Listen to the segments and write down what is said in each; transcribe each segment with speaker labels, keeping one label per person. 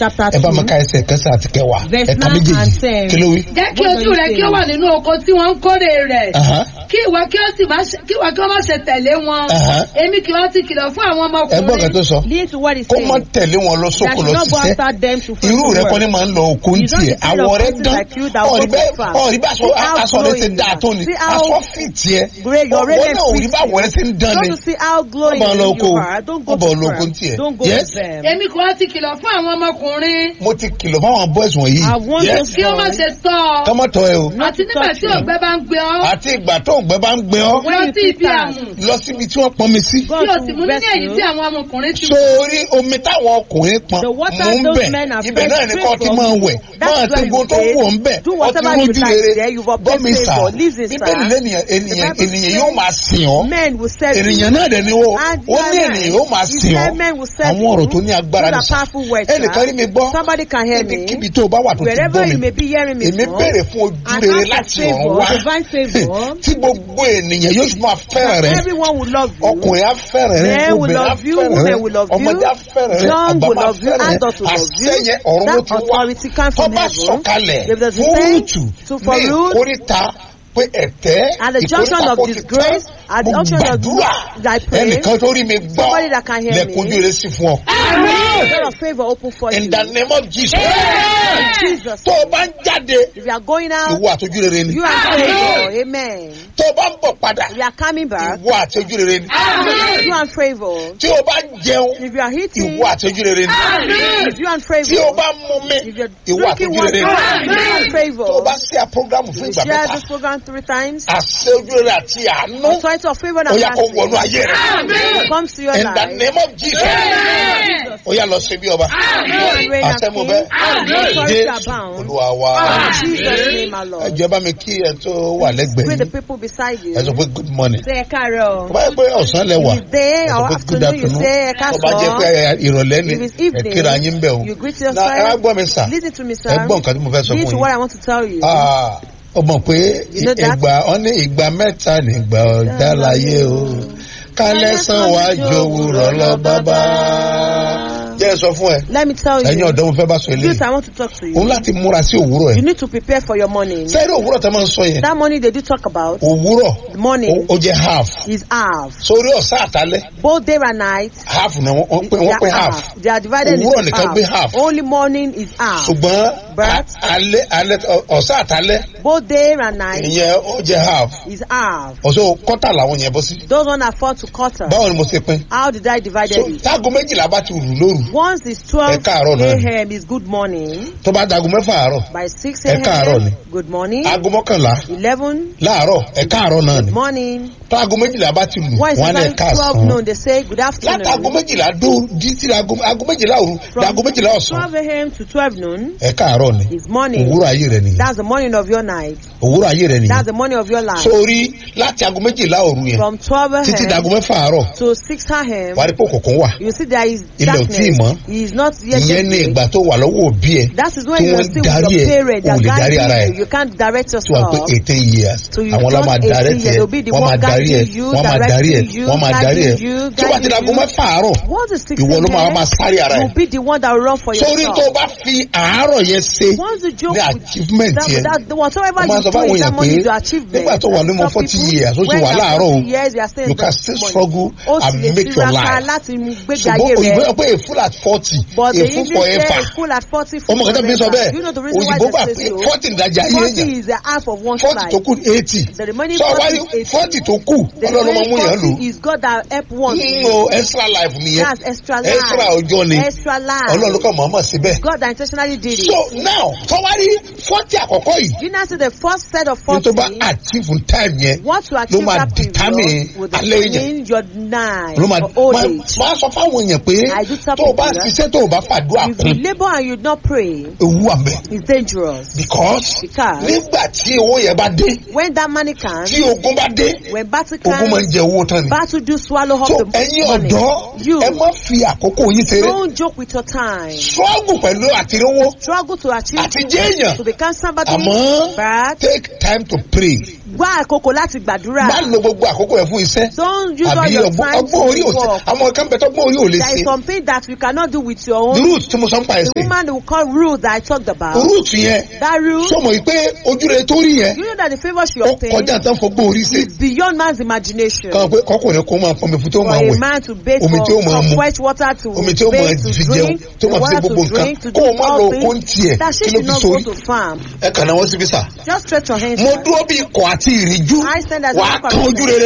Speaker 1: chapter
Speaker 2: ẹ bá mi
Speaker 1: two,
Speaker 2: ka ẹsẹ̀ kẹsàn àti kẹwàá
Speaker 1: verse
Speaker 2: ẹ̀ka
Speaker 1: nine
Speaker 2: méjèèjì
Speaker 1: and ten.
Speaker 2: kí ló wí.
Speaker 3: jẹ́ kí
Speaker 1: What
Speaker 3: ojú
Speaker 1: do you
Speaker 3: rẹ
Speaker 1: say?
Speaker 3: kí ó wà nínú oko tí wọ́n ń kórè rẹ̀
Speaker 2: Aha.
Speaker 3: kí ìwọ kí ó sì má ṣe kí ìwọ kí ó má ṣe tẹ̀lé wọn
Speaker 2: Aha.
Speaker 3: èmi kì í ti kìlọ̀ fún àwọn
Speaker 2: ẹ gbọ́ kan tó
Speaker 3: ọmọkùnrin
Speaker 2: sọ
Speaker 1: Listen to what he
Speaker 2: kó má
Speaker 1: said.
Speaker 2: tẹ̀lé wọn lọ
Speaker 1: That
Speaker 2: sóko
Speaker 1: should
Speaker 2: lọ
Speaker 1: not go
Speaker 2: ṣiṣẹ́
Speaker 1: after them to find
Speaker 2: irú
Speaker 1: the
Speaker 2: rẹ
Speaker 1: word.
Speaker 2: kọ́ ni máa ń lọ oko ń
Speaker 1: You don't
Speaker 2: tiẹ̀
Speaker 1: the kind
Speaker 2: àwọ̀
Speaker 1: of
Speaker 2: rẹ
Speaker 1: person
Speaker 2: dán
Speaker 1: like you that will
Speaker 2: ọ̀rí
Speaker 1: go
Speaker 2: bẹ́ẹ̀
Speaker 1: far.
Speaker 2: ọ̀rí bá aṣọ
Speaker 1: See how
Speaker 2: aṣọ rẹ ti
Speaker 1: glowing
Speaker 2: dáa
Speaker 1: you
Speaker 2: tó
Speaker 1: are.
Speaker 2: ni
Speaker 1: See how
Speaker 2: aṣọ fi tiẹ̀
Speaker 1: Great, your
Speaker 2: ọ̀wọ́
Speaker 1: really
Speaker 2: náà òrí bá
Speaker 1: fit
Speaker 2: wọ̀ rẹ ti ń dán
Speaker 1: Don't
Speaker 2: ni
Speaker 1: you see how glowing
Speaker 2: Ọba lọ oko
Speaker 1: you
Speaker 2: o.
Speaker 1: are? Don't go
Speaker 2: Ọba
Speaker 1: to
Speaker 2: lọ oko
Speaker 1: far.
Speaker 2: ń tiẹ̀.
Speaker 1: Don't go
Speaker 2: Yes.
Speaker 1: to them.
Speaker 3: èmi kì í ti kìlọ̀ fún àwọn ọmọkùnrin
Speaker 2: mo ti kìlọ̀ fáwọn boys wọ̀nyí
Speaker 1: I want
Speaker 2: Yes.
Speaker 1: those
Speaker 3: kí ó má
Speaker 1: boys
Speaker 3: ṣe tọ́ ọ
Speaker 2: kọ́mọ́ tọ́ ẹ o
Speaker 1: not
Speaker 3: àti
Speaker 1: to
Speaker 3: nígbà
Speaker 1: touch
Speaker 3: tí
Speaker 1: you.
Speaker 3: ògbẹ́ bá ń gbé ọ
Speaker 2: àti ìgbà tó ògbẹ́ bá ń gbé ọ
Speaker 1: When
Speaker 3: lọ
Speaker 1: you
Speaker 3: sí
Speaker 1: feel
Speaker 3: ibi
Speaker 1: sad,
Speaker 3: àmù
Speaker 2: lọ síbi tí wọ́n pọn mi sí
Speaker 1: God
Speaker 3: kí o sì
Speaker 1: will
Speaker 3: mú nínú
Speaker 1: bless
Speaker 3: èyí
Speaker 1: you.
Speaker 3: tí àwọn ọmọkùnrin ti
Speaker 2: sórí omi táwọn ọkùnrin pọn
Speaker 1: The water
Speaker 2: mú ń
Speaker 1: those
Speaker 2: bẹ̀
Speaker 1: men are
Speaker 2: ibẹ̀ náà ni
Speaker 1: fresh
Speaker 2: kò ti
Speaker 1: from
Speaker 2: máa
Speaker 1: you.
Speaker 2: wẹ̀
Speaker 1: That's
Speaker 2: máa
Speaker 1: where
Speaker 2: ti gbogbo
Speaker 1: you
Speaker 2: tó
Speaker 1: say,
Speaker 2: wù ọ́ ń bẹ̀
Speaker 1: do
Speaker 2: ọtí
Speaker 1: whatever you
Speaker 2: rójú
Speaker 1: like
Speaker 2: rere
Speaker 1: there, you've obtained
Speaker 2: bọ́mi sà
Speaker 1: favour. Listen, sir.
Speaker 2: bíbélì lẹ́nìyàn ènìyàn
Speaker 1: The Bible
Speaker 2: ènìyàn
Speaker 1: says
Speaker 2: yóò máa sìn ọ́
Speaker 1: Men will serve you.
Speaker 2: ènìyàn náà dẹ̀ ni ó
Speaker 1: And
Speaker 2: ó ní
Speaker 1: men-
Speaker 2: ènìyàn yóò máa
Speaker 1: He
Speaker 2: sìn
Speaker 1: said
Speaker 2: ọ́
Speaker 1: men will serve
Speaker 2: àwọn ọ̀rọ̀
Speaker 1: you.
Speaker 2: tó ní agbára
Speaker 1: Those
Speaker 2: ní
Speaker 1: are
Speaker 2: sà
Speaker 1: powerful words,
Speaker 2: ẹnìkan
Speaker 1: sir.
Speaker 2: rí mi gbọ́
Speaker 1: Somebody can hear me.
Speaker 2: níbikíbi tó o bá wà tó ti
Speaker 1: Wherever
Speaker 2: gbọ́
Speaker 1: you
Speaker 2: mi
Speaker 1: may be hearing me
Speaker 2: èmi
Speaker 1: from,
Speaker 2: béèrè fún ojú
Speaker 1: and
Speaker 2: rere
Speaker 1: ask for
Speaker 2: láti ọ̀run
Speaker 1: favour,
Speaker 2: wá
Speaker 1: divine favour,
Speaker 2: tí gbogbo ènìyàn yóò máa fẹ́ràn rẹ
Speaker 1: everyone will love you.
Speaker 2: ọkùnrin á fẹ́ràn rẹ
Speaker 1: Men will
Speaker 2: obìnrin á
Speaker 1: love you,
Speaker 2: fẹ́ràn rẹ
Speaker 1: women will love you,
Speaker 2: ọmọdé á fẹ́ràn rẹ
Speaker 1: young
Speaker 2: àgbà
Speaker 1: will
Speaker 2: máa
Speaker 1: love you,
Speaker 2: fẹ́ràn rẹ
Speaker 1: adult will love you.
Speaker 2: àṣẹyẹ ọ̀run ló
Speaker 1: That
Speaker 2: ti wá
Speaker 1: authority comes
Speaker 2: tó
Speaker 1: from
Speaker 2: bá
Speaker 1: heaven.
Speaker 2: sọ̀kalẹ̀
Speaker 1: If there's a
Speaker 2: fún
Speaker 1: thing
Speaker 2: rúùtù
Speaker 1: to for
Speaker 2: ní
Speaker 1: Ruth,
Speaker 2: ìkórìtà pé ẹ̀tẹ́
Speaker 1: At the junction
Speaker 2: ìkórìtà
Speaker 1: of
Speaker 2: kò ti
Speaker 1: disgrace,
Speaker 2: tán
Speaker 1: at the
Speaker 2: mo
Speaker 1: junction of
Speaker 2: gbàdúrà
Speaker 1: I pray,
Speaker 2: ẹnìkan tó rí mi gbọ́
Speaker 1: somebody that can hear
Speaker 2: lẹ́kùn
Speaker 1: me.
Speaker 2: ojú rẹ sí fún ọ.
Speaker 1: A door of favour open for you.
Speaker 2: in the name of Jesus
Speaker 1: Jesus.
Speaker 2: tó o bá ń jáde
Speaker 1: If you are going out,
Speaker 2: ìwọ àtọ́jú rere ni
Speaker 1: you are favour. Amen.
Speaker 2: tó o bá ń bọ̀ padà
Speaker 1: If you are coming back,
Speaker 2: ìwọ àtọ́jú rere ni
Speaker 1: you are favour.
Speaker 2: tí o bá ń jẹun
Speaker 1: If you are eating,
Speaker 2: ìwọ àtọ́jú rere ni
Speaker 1: if you are
Speaker 2: tí o
Speaker 1: favour.
Speaker 2: bá ń mú mi
Speaker 1: If you're
Speaker 2: ìwọ
Speaker 1: drinking
Speaker 2: àtọ́jú
Speaker 1: water,
Speaker 2: rere
Speaker 1: you
Speaker 2: ni
Speaker 1: are
Speaker 2: tó o
Speaker 1: favour.
Speaker 2: bá ṣe à program fún
Speaker 1: You
Speaker 2: ìgbà
Speaker 1: share
Speaker 2: mẹ́ta
Speaker 1: this program three times.
Speaker 2: àṣẹ ojú rere àti àánú
Speaker 1: Authority of favour
Speaker 2: ó
Speaker 1: and
Speaker 2: yá kó wọnú
Speaker 1: mercy
Speaker 2: ayé rẹ
Speaker 1: comes to your
Speaker 2: in the
Speaker 1: life.
Speaker 2: name of Jesus ó yá lọ ṣe bí ọba
Speaker 1: and reign as
Speaker 2: àṣẹ mo
Speaker 1: king.
Speaker 2: bẹ́
Speaker 1: Authority
Speaker 2: dé
Speaker 1: abound.
Speaker 2: olúwa wa
Speaker 1: In Jesus' name, our
Speaker 2: ẹ
Speaker 1: Lord.
Speaker 2: jẹ́ bá mi kí ẹ tó wà lẹ́gbẹ̀ẹ́
Speaker 1: With the
Speaker 2: yìí
Speaker 1: people beside you.
Speaker 2: ẹ sọ pé good morning
Speaker 1: Say ẹ káàárọ̀.
Speaker 2: tó bá yẹ pé ọ̀sán lẹ wà
Speaker 1: If it's day
Speaker 2: ẹ sọ
Speaker 1: or
Speaker 2: pé good
Speaker 1: afternoon, you
Speaker 2: afternoon
Speaker 1: say ẹ
Speaker 2: tó bá jẹ́ pé
Speaker 1: káàsán.
Speaker 2: ìrọ̀lẹ́ ni
Speaker 1: If it's
Speaker 2: ẹ
Speaker 1: evening,
Speaker 2: kíra yín bẹ̀ o
Speaker 1: you greet
Speaker 2: na ẹ wá
Speaker 1: yourself.
Speaker 2: gbọ́ mi sà
Speaker 1: Listen to me, sir.
Speaker 2: ẹ gbọ́ nǹkan tí mo fẹ́ sọ
Speaker 1: Listen
Speaker 2: fún
Speaker 1: to
Speaker 2: yín
Speaker 1: what I want to tell you.
Speaker 2: Ah, ó mọ̀ pé
Speaker 1: You know that?
Speaker 2: ìgbà ọ ní ìgbà mẹ́ta nígbà ọ̀dá láyé o kálẹ̀ sàn wá jòwúrọ̀ lọ bábá. jẹ́ ẹ sọ fún ẹ
Speaker 1: Let me tell
Speaker 2: ẹ̀yin
Speaker 1: you.
Speaker 2: ọ̀dọ́ mo fẹ́ bá sọ
Speaker 1: This
Speaker 2: eléyìí
Speaker 1: I want to talk to
Speaker 2: òun
Speaker 1: you.
Speaker 2: láti múra sí òwúrọ̀
Speaker 1: You
Speaker 2: ẹ̀
Speaker 1: need to prepare for your morning.
Speaker 2: sẹ́ẹ̀rì òwúrọ̀ tẹ́ máa ń sọ yẹn
Speaker 1: That morning they do talk about
Speaker 2: òwúrọ̀
Speaker 1: the morning
Speaker 2: ó ó jẹ́ half
Speaker 1: is half.
Speaker 2: sórí ọ̀sán àtàlẹ́
Speaker 1: Both day and night,
Speaker 2: half ni wọ́n wọ́n pín
Speaker 1: they
Speaker 2: wọ́n
Speaker 1: are
Speaker 2: pín half
Speaker 1: half. They are divided
Speaker 2: Òwúrọ̀
Speaker 1: into
Speaker 2: nìkan gbé half.
Speaker 1: half. Only morning is half.
Speaker 2: ṣùgbọ́n
Speaker 1: But-
Speaker 2: a- alẹ́ alẹ́ ọ̀sán àtàlẹ́
Speaker 1: Both day and night
Speaker 2: ìyẹn ó jẹ́ half
Speaker 1: is half.
Speaker 2: ọ̀sán kọ́tà làwọn yẹn bọ́ sí
Speaker 1: Those one are four to quarter.
Speaker 2: báwo ni mo ṣe pín
Speaker 1: How did I divide
Speaker 2: so
Speaker 1: it?
Speaker 2: táago méjìlá bá ti rù lóru
Speaker 1: Once it's
Speaker 2: Ẹ
Speaker 1: 12
Speaker 2: káàárọ̀ náà ni.
Speaker 1: a.m. is good morning.
Speaker 2: tó bá dago mẹ́fà àárọ̀
Speaker 1: By 6
Speaker 2: Ẹ káàárọ̀ ni.
Speaker 1: a.m. good morning.
Speaker 2: aago mọ́kànlá
Speaker 1: 11
Speaker 2: láàárọ̀ ẹ̀ka àárọ̀ náà ni
Speaker 1: morning.
Speaker 2: táago méjìlá bá ti lù
Speaker 1: Once
Speaker 2: wọ́n á lẹ̀
Speaker 1: it's
Speaker 2: ká
Speaker 1: 12
Speaker 2: sàn
Speaker 1: noon, they say good
Speaker 2: látàgo
Speaker 1: afternoon.
Speaker 2: méjìlá dó títí aago aago méjìlá òru
Speaker 1: From
Speaker 2: dago méjìlá ọ̀sán
Speaker 1: 12 a.m. to 12 noon
Speaker 2: ẹ̀ka àárọ̀ ni
Speaker 1: is morning.
Speaker 2: òwúrọ̀ ayé rẹ̀ nìyẹn
Speaker 1: That's the morning of your night.
Speaker 2: òwúrọ̀ ayé rẹ̀ nìyẹn
Speaker 1: That's the morning of your life.
Speaker 2: sórí láti aago méjìlá òru yẹn
Speaker 1: From 12
Speaker 2: títí dago
Speaker 1: a.m.
Speaker 2: mẹ́fà àárọ̀
Speaker 1: to 6 a.m.
Speaker 2: wàá rí pé òkùnkùn wà
Speaker 1: You see there is
Speaker 2: Ilẹ̀ ò tíì mọ́.
Speaker 1: darkness. He is not yet
Speaker 2: ìyẹn ní
Speaker 1: day.
Speaker 2: ìgbà tó wà lọ́wọ́ òbí ẹ̀
Speaker 1: That is when
Speaker 2: tí
Speaker 1: you are
Speaker 2: wọ́n
Speaker 1: still
Speaker 2: darí
Speaker 1: with your
Speaker 2: ẹ̀
Speaker 1: parents.
Speaker 2: o
Speaker 1: They
Speaker 2: lè
Speaker 1: are
Speaker 2: darí ara
Speaker 1: guiding
Speaker 2: ẹ̀
Speaker 1: you. You can't direct
Speaker 2: tí wọ́n pé
Speaker 1: yourself.
Speaker 2: eighteen years
Speaker 1: So you
Speaker 2: àwọn
Speaker 1: turn
Speaker 2: ọlọ́mọ adarí
Speaker 1: 18 years,
Speaker 2: ẹ̀
Speaker 1: they'll be the
Speaker 2: wọ́n máa
Speaker 1: one
Speaker 2: darí ẹ̀
Speaker 1: guiding you,
Speaker 2: wọ́n máa darí ẹ̀
Speaker 1: directing you,
Speaker 2: wọ́n máa darí ẹ̀
Speaker 1: guiding you,
Speaker 2: tí wọ́n ti dago
Speaker 1: guiding you.
Speaker 2: mẹ́fà àárọ̀
Speaker 1: Once it's 6
Speaker 2: ìwọ ló máa
Speaker 1: a.m.,
Speaker 2: máa sáré ara ẹ̀
Speaker 1: you'll be the one that will run for
Speaker 2: sórí tó o
Speaker 1: yourself.
Speaker 2: bá fi àárọ̀ yẹn ṣe
Speaker 1: Once you joke
Speaker 2: ní
Speaker 1: with
Speaker 2: achievement
Speaker 1: that,
Speaker 2: yẹn
Speaker 1: that, whatever
Speaker 2: Mo máa
Speaker 1: you
Speaker 2: sọ
Speaker 1: do
Speaker 2: fáwọn
Speaker 1: in that
Speaker 2: èèyàn
Speaker 1: morning
Speaker 2: pé
Speaker 1: is your achievement.
Speaker 2: nígbà tó wà ní ọmọ
Speaker 1: Some
Speaker 2: 40
Speaker 1: people,
Speaker 2: years, ó ti
Speaker 1: when
Speaker 2: wà
Speaker 1: they are
Speaker 2: láàárọ̀ o,
Speaker 1: 40 years, they are still
Speaker 2: you
Speaker 1: in
Speaker 2: can
Speaker 1: the
Speaker 2: still
Speaker 1: morning.
Speaker 2: struggle
Speaker 1: Ó sì
Speaker 2: and
Speaker 1: lè
Speaker 2: make your
Speaker 1: tiraka
Speaker 2: life
Speaker 1: láti gbégbé
Speaker 2: ṣùgbọ́n
Speaker 1: ayé
Speaker 2: òyìnbó
Speaker 1: rẹ̀.
Speaker 2: yẹ pé a full at forty
Speaker 1: But the
Speaker 2: a full
Speaker 1: English
Speaker 2: forever
Speaker 1: say full at 40
Speaker 2: ọmọ kan tó fi sọ
Speaker 1: forever. You know the
Speaker 2: bẹ́ẹ̀
Speaker 1: reason why
Speaker 2: òyìnbó gbà
Speaker 1: they
Speaker 2: pé
Speaker 1: say so?
Speaker 2: forty ìdajì ayé
Speaker 1: 40
Speaker 2: èèyàn
Speaker 1: is the half of one
Speaker 2: forty tó
Speaker 1: life.
Speaker 2: kù eighty
Speaker 1: The remaining
Speaker 2: sọ
Speaker 1: 40
Speaker 2: wáyé
Speaker 1: is 80.
Speaker 2: forty tó kù
Speaker 1: The
Speaker 2: ọlọ́run máa mú yàn
Speaker 1: remaining
Speaker 2: lò
Speaker 1: 40 is God that help one.
Speaker 2: nínú extra life nìyẹn
Speaker 1: That's extra life.
Speaker 2: extra ọjọ́ ni
Speaker 1: Extra life.
Speaker 2: ọlọ́run kàn mọ̀ọ́mọ̀ síbẹ̀
Speaker 1: God that intentionally did it.
Speaker 2: so now sọwárí forty àkọ́kọ́ yìí
Speaker 1: You now see the first set of
Speaker 2: ní tó
Speaker 1: 40.
Speaker 2: bá achieve time yẹn
Speaker 1: What to achieve
Speaker 2: máa
Speaker 1: that
Speaker 2: determine
Speaker 1: period will
Speaker 2: alẹ́ yẹn.
Speaker 1: determine your nine
Speaker 2: ló máa
Speaker 1: or old
Speaker 2: máa-
Speaker 1: age.
Speaker 2: máa sọ fáwọn èèyàn pé
Speaker 1: I do tell
Speaker 2: tó o bá
Speaker 1: people that.
Speaker 2: ṣiṣẹ́ tó o bá fàdúrà
Speaker 1: If you
Speaker 2: kún
Speaker 1: labor and you not pray,
Speaker 2: ewu àmẹ́
Speaker 1: it's dangerous.
Speaker 2: because
Speaker 1: Because
Speaker 2: nígbà tí owó yẹn bá dé
Speaker 1: when that money comes,
Speaker 2: tí ogun bá dé
Speaker 1: when battle
Speaker 2: ogun máa ń
Speaker 1: comes,
Speaker 2: jẹ owó tán ni.
Speaker 1: battle do swallow up
Speaker 2: so
Speaker 1: the
Speaker 2: ẹ̀yin
Speaker 1: money.
Speaker 2: ọ̀dọ́
Speaker 1: You
Speaker 2: ẹ má fi àkókò yín ṣeré
Speaker 1: don't joke with your time.
Speaker 2: struggle pẹ̀lú àtirówó
Speaker 1: Struggle to achieve
Speaker 2: àti jẹ́ èèyàn
Speaker 1: to become somebody,
Speaker 2: àmọ́
Speaker 1: but
Speaker 2: take time to pray
Speaker 1: wá àkókò láti gbàdúrà.
Speaker 2: má lo gbogbo àkókò yẹn fún iṣẹ́
Speaker 1: don't use all
Speaker 2: àbí
Speaker 1: your
Speaker 2: ọgbọ́n
Speaker 1: time
Speaker 2: ọgbọ́n orí
Speaker 1: to
Speaker 2: òsè
Speaker 1: work.
Speaker 2: àwọn kan bẹ tọ́gbọ́n orí ò lè
Speaker 1: there is
Speaker 2: ṣe
Speaker 1: something that you cannot do with your own.
Speaker 2: root tí mo sọ ń pa
Speaker 1: the
Speaker 2: ẹ̀sìn
Speaker 1: woman they will call rule that I talked about.
Speaker 2: root yẹn
Speaker 1: that rule.
Speaker 2: sọmọ yìí pé ojúre tó rí yẹn
Speaker 1: you know that the favour she
Speaker 2: ó
Speaker 1: obtained
Speaker 2: kọjá tán fọgbọ́n orí ṣe
Speaker 1: is beyond man's imagination.
Speaker 2: kàn pé kọkùnrin kó máa pọnmi fún tó
Speaker 1: for
Speaker 2: máa
Speaker 1: a
Speaker 2: wẹ̀
Speaker 1: man to bathe
Speaker 2: Omi
Speaker 1: for
Speaker 2: tí ó máa
Speaker 1: for
Speaker 2: mu.
Speaker 1: fresh water to
Speaker 2: omi tí ó máa
Speaker 1: bathe to
Speaker 2: fi jẹun
Speaker 1: drink
Speaker 2: tó
Speaker 1: the
Speaker 2: máa fi ṣe
Speaker 1: water
Speaker 2: gbogbo
Speaker 1: to
Speaker 2: nǹkan
Speaker 1: drink to
Speaker 2: kó
Speaker 1: do
Speaker 2: o má lọ
Speaker 1: all
Speaker 2: kó ń
Speaker 1: things
Speaker 2: tiẹ̀
Speaker 1: that she
Speaker 2: kí ló
Speaker 1: should
Speaker 2: fi
Speaker 1: not go
Speaker 2: sórí
Speaker 1: to farm.
Speaker 2: ẹ kàn náà wọ́n síbí sà
Speaker 1: just stretch your hands.
Speaker 2: mo
Speaker 1: out.
Speaker 2: dúró bí ikọ̀ àti ìrìjú
Speaker 1: I stand as a
Speaker 2: wà á
Speaker 1: worker
Speaker 2: kan
Speaker 1: of
Speaker 2: ojú
Speaker 1: God.
Speaker 2: rere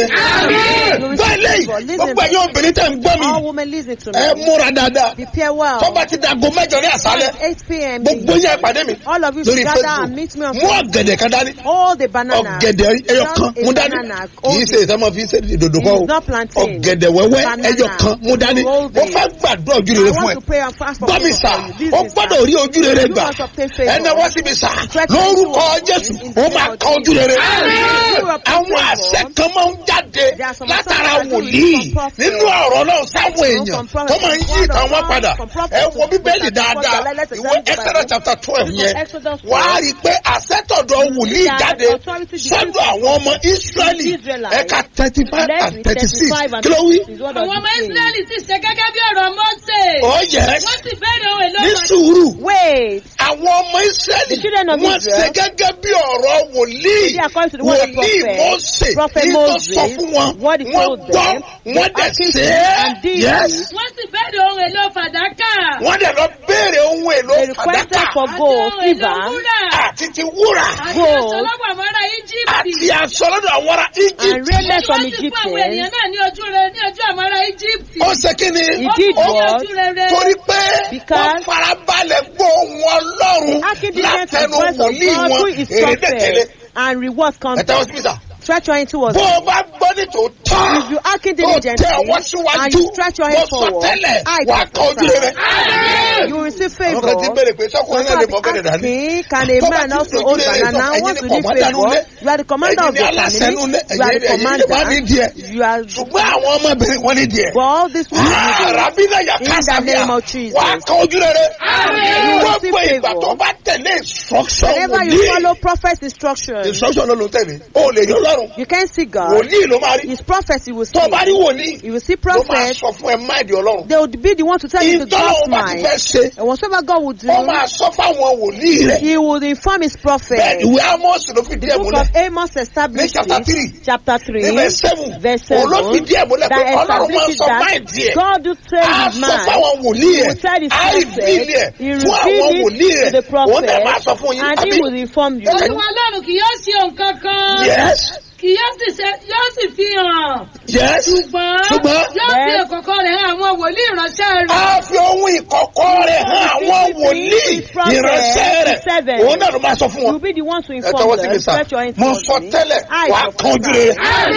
Speaker 1: You receive
Speaker 2: báyìí lẹ́yìn
Speaker 1: favor. Listen
Speaker 2: gbogbo ẹ̀yin obìnrin tẹ̀ ń gbọ́ mi
Speaker 1: all women listen to
Speaker 2: ẹ
Speaker 1: me.
Speaker 2: múra dáadáa
Speaker 1: prepare well.
Speaker 2: tọ́ba ti dago mẹ́jọ ní àṣálẹ̀
Speaker 1: 8 p.m.
Speaker 2: gbogbo yẹn ìpàdé mi
Speaker 1: all of you
Speaker 2: lórí
Speaker 1: should gather and
Speaker 2: facebook
Speaker 1: meet me on
Speaker 2: mú ọ̀gẹ̀dẹ̀ kan dání
Speaker 1: all the banana.
Speaker 2: ọ̀gẹ̀dẹ̀ ẹyọ
Speaker 1: Just
Speaker 2: kan
Speaker 1: a
Speaker 2: mú dání
Speaker 1: banana.
Speaker 2: kì í ṣe ìtọ́mọ fi ṣe ìdòdò kan o
Speaker 1: It's not plantain.
Speaker 2: ọ̀gẹ̀dẹ̀ wẹ́wẹ́
Speaker 1: Banana.
Speaker 2: ẹyọ kan mú dání
Speaker 1: Hold
Speaker 2: mo
Speaker 1: it.
Speaker 2: fẹ́ gbàdúrà ojú
Speaker 1: I
Speaker 2: rere fún
Speaker 1: want
Speaker 2: ẹ
Speaker 1: to pray and fast for
Speaker 2: gbọ́ mi
Speaker 1: people
Speaker 2: sà
Speaker 1: for you. This
Speaker 2: ó
Speaker 1: is
Speaker 2: gbọ́dọ̀
Speaker 1: that.
Speaker 2: rí ojú rere
Speaker 1: You
Speaker 2: gbà
Speaker 1: must obtain favor.
Speaker 2: ẹnà wá síbi sà
Speaker 1: Stretch
Speaker 2: lórúkọ
Speaker 1: your
Speaker 2: jésù
Speaker 1: hands in the
Speaker 2: ó
Speaker 1: name
Speaker 2: máa
Speaker 1: of
Speaker 2: kan ojú rere
Speaker 1: You obtain
Speaker 2: àwọn
Speaker 1: favor.
Speaker 2: àṣẹ kan máa ń jáde
Speaker 1: There are some
Speaker 2: látara
Speaker 1: songs that do
Speaker 2: wòlíì
Speaker 1: from prophet.
Speaker 2: nínú ọ̀rọ̀ náà sáwọn
Speaker 1: From
Speaker 2: èèyàn
Speaker 1: prophet.
Speaker 2: tó máa ń yí
Speaker 1: Word of
Speaker 2: ìtàn wọn
Speaker 1: God,
Speaker 2: padà
Speaker 1: from prophet
Speaker 2: ẹ
Speaker 1: to
Speaker 2: wo bíbélì
Speaker 1: prophet.
Speaker 2: dáadáa
Speaker 1: Let's
Speaker 2: ìwé
Speaker 1: examine the
Speaker 2: exodus
Speaker 1: Bible.
Speaker 2: chapter twelve
Speaker 1: Book of
Speaker 2: yẹn
Speaker 1: Exodus
Speaker 2: wà á
Speaker 1: 12.
Speaker 2: rí i pé àṣetọ̀dọ̀ wòlíì
Speaker 1: That
Speaker 2: jáde
Speaker 1: authority
Speaker 2: sọ́dọ̀
Speaker 1: begins
Speaker 2: àwọn ọmọ israẹli
Speaker 1: Israelites.
Speaker 2: ẹ̀ka thirty five
Speaker 1: Let's
Speaker 2: and
Speaker 1: read
Speaker 2: thirty six
Speaker 1: 35 and
Speaker 2: kí ló wí.
Speaker 1: 36 is what does
Speaker 3: àwọn
Speaker 1: it
Speaker 3: ọmọ
Speaker 1: say?
Speaker 3: israẹli sì ṣe gẹ́gẹ́ bí ọ̀rọ̀ mọ́sẹ̀.
Speaker 2: oh yes
Speaker 3: wọ́n sì bẹ̀rẹ̀ ohun èlò
Speaker 2: ní
Speaker 3: kan.
Speaker 2: sùúrù
Speaker 1: Wait.
Speaker 2: àwọn ọmọ israẹli
Speaker 1: The children of
Speaker 2: wọ́n
Speaker 1: Israel.
Speaker 2: ṣe gẹ́gẹ́ bí ọ̀rọ̀ wòlíì
Speaker 1: They according to the word of
Speaker 2: wòlíì
Speaker 1: prophet.
Speaker 2: mọ́sẹ̀
Speaker 1: Prophet
Speaker 2: ní tó
Speaker 1: Moses,
Speaker 2: sọ fún wọn
Speaker 1: what he
Speaker 2: wọ́n
Speaker 1: told
Speaker 2: gbọ́
Speaker 1: them,
Speaker 2: wọ́n
Speaker 1: they
Speaker 2: dẹ̀
Speaker 1: acted
Speaker 2: ṣe
Speaker 1: and
Speaker 2: é
Speaker 1: did
Speaker 2: yes
Speaker 1: it.
Speaker 3: wọ́n sì bẹ̀rẹ̀ ohun èlò fàdákà.
Speaker 2: wọ́n dẹ̀ lọ béèrè ohun èlò
Speaker 1: They requested
Speaker 2: fàdákà
Speaker 1: for
Speaker 3: àti
Speaker 1: gold,
Speaker 3: ohun èlò
Speaker 1: silver,
Speaker 3: wúrà.
Speaker 2: àti ti wúrà
Speaker 3: àti
Speaker 1: gold,
Speaker 3: ọ̀sọ́lọ́gbà mọ́ra íjíbítì.
Speaker 2: àti aṣọ lọ́dọ̀ àwọn ará
Speaker 1: and
Speaker 2: egypt
Speaker 1: raiment from
Speaker 3: wọ́n sì fún àwọn ènìyàn
Speaker 1: Egypt.
Speaker 3: náà ní ojú rẹ ní ojú àmọ́ra íjíbítì.
Speaker 2: ó ṣe kí ni
Speaker 1: He did
Speaker 3: Ó fún wọn ní
Speaker 1: what?
Speaker 3: ojú rere.
Speaker 2: torí pé wọ́n
Speaker 1: Because-
Speaker 2: farabalẹ̀ gbọ́ ohun ọlọ́run
Speaker 1: Accident and
Speaker 2: látẹnu
Speaker 1: voice of
Speaker 2: wòlíì
Speaker 1: God
Speaker 2: wọn
Speaker 1: through his
Speaker 2: èrè dẹ̀tẹ̀lẹ̀
Speaker 1: prophet and reward comes.
Speaker 2: ẹ tẹ́wọ́ sí mi sà
Speaker 1: Stretch your hand towards
Speaker 2: bó
Speaker 1: me.
Speaker 2: o bá gbọ́ ní tòótọ́
Speaker 1: If you acting
Speaker 2: tó tẹ
Speaker 1: diligently
Speaker 2: ọwọ́
Speaker 1: and
Speaker 2: síwájú
Speaker 1: you stretch your
Speaker 2: mo
Speaker 1: hand
Speaker 2: sọ
Speaker 1: forward,
Speaker 2: tẹ́lẹ̀
Speaker 1: I
Speaker 2: wà á kọ́ ojú rere.
Speaker 1: you will receive
Speaker 2: àwọn
Speaker 1: favor.
Speaker 2: kan ti béèrè pé sọ́kùnrin náà lè mọ bẹ́ẹ̀ dání.
Speaker 1: asking, can a
Speaker 2: Tó bá
Speaker 1: man
Speaker 2: ti
Speaker 1: also
Speaker 2: dojú
Speaker 1: hold
Speaker 2: rere
Speaker 1: banana?
Speaker 2: tán, ẹ̀yin
Speaker 1: Want
Speaker 2: ni
Speaker 1: to need
Speaker 2: commander
Speaker 1: favor?
Speaker 2: nulẹ̀.
Speaker 1: You are the commander
Speaker 2: ẹ̀yin
Speaker 1: of
Speaker 2: ni
Speaker 1: your
Speaker 2: aláṣẹ
Speaker 1: family.
Speaker 2: nulẹ̀
Speaker 1: You are
Speaker 2: ẹ̀yin
Speaker 1: the
Speaker 2: ẹ̀yin ni wà ní
Speaker 1: commander.
Speaker 2: díẹ̀
Speaker 1: You are
Speaker 2: ṣùgbọ́n àwọn ọmọbìnrin wọn ní díẹ̀.
Speaker 1: but all this will be
Speaker 2: Rabina ya
Speaker 1: In the
Speaker 2: kásábíà
Speaker 1: name of Jesus.
Speaker 2: wà á kọ́ ojú rere.
Speaker 1: You will
Speaker 2: Gbogbo
Speaker 1: receive
Speaker 2: ìgbà
Speaker 1: favor.
Speaker 2: tó bá tẹ̀lé instruction
Speaker 1: Whenever you follow
Speaker 2: wòlíì.
Speaker 1: prophet's instructions,
Speaker 2: Instruction ló ló ń tẹ̀lé. O lè yọ lọ́rùn.
Speaker 1: you can see God.
Speaker 2: Wòlíì ló máa rí.
Speaker 1: His prophecy will
Speaker 2: Tó o bá rí
Speaker 1: see.
Speaker 2: wòlíì,
Speaker 1: You will see
Speaker 2: ló máa
Speaker 1: prophet.
Speaker 2: sọ fún ẹ máìdì ọlọ́run.
Speaker 1: They will be the one to tell you the
Speaker 2: Ìtọ́
Speaker 1: God's
Speaker 2: o bá ti
Speaker 1: mind.
Speaker 2: fẹ́ ṣe,
Speaker 1: And whatsoever God will do,
Speaker 2: ó máa sọ fáwọn wòlíì rẹ̀.
Speaker 1: He will inform His prophet.
Speaker 2: Bẹ́ẹ̀ni ìwé Ámọ́sì ló fi díẹ̀
Speaker 1: The book
Speaker 2: múlẹ̀.
Speaker 1: of Amos
Speaker 2: Ní
Speaker 1: established
Speaker 2: chapter
Speaker 1: it,
Speaker 2: three.
Speaker 1: chapter 3,
Speaker 2: Ní verse seven.
Speaker 1: verse
Speaker 2: Òun ló
Speaker 1: 7,
Speaker 2: fi díẹ̀ múlẹ̀ pé
Speaker 1: that
Speaker 2: Ọlọ́run máa ń
Speaker 1: establishes
Speaker 2: sọ
Speaker 1: that
Speaker 2: máìdì ẹ̀.
Speaker 1: God do tell
Speaker 2: a
Speaker 1: his
Speaker 2: sọ
Speaker 1: man.
Speaker 2: fáwọn wòlíì
Speaker 1: He
Speaker 2: ẹ̀
Speaker 1: will tell his
Speaker 2: a rí
Speaker 1: prophet,
Speaker 2: bílì ẹ̀
Speaker 1: he
Speaker 2: fún àwọn
Speaker 1: reveal
Speaker 2: wòlíì
Speaker 1: it to
Speaker 2: ẹ̀
Speaker 1: the
Speaker 2: òun náà máa
Speaker 1: prophet,
Speaker 2: sọ fún yín
Speaker 1: and he
Speaker 2: àbí
Speaker 1: will inform you.
Speaker 3: olúwa ọlọ́run kì yóò ṣe nǹkan kan.
Speaker 2: yes
Speaker 3: kì yóò sì ṣe yóò sì fi hàn.
Speaker 2: yes
Speaker 3: ṣùgbọ́n
Speaker 2: Ṣùgbọ́n-
Speaker 3: yóò fi
Speaker 1: Yes.
Speaker 3: ìkọ̀kọ̀ rẹ̀ hàn àwọn wòlíì ìránṣẹ́ rẹ̀.
Speaker 2: a fi ohun ìkọ̀kọ̀ rẹ̀ hàn àwọn wòlíì ìránṣẹ́ rẹ̀ òun náà ló máa sọ fún
Speaker 1: You
Speaker 2: wọn
Speaker 1: will be the one to
Speaker 2: ẹ
Speaker 1: inform
Speaker 2: tọwọ́ sí mi
Speaker 1: them.
Speaker 2: sá
Speaker 1: Stretch your hands
Speaker 2: mo
Speaker 1: towards
Speaker 2: sọ
Speaker 1: me.
Speaker 2: tẹ́lẹ̀
Speaker 1: I
Speaker 2: wàá kan ojú rere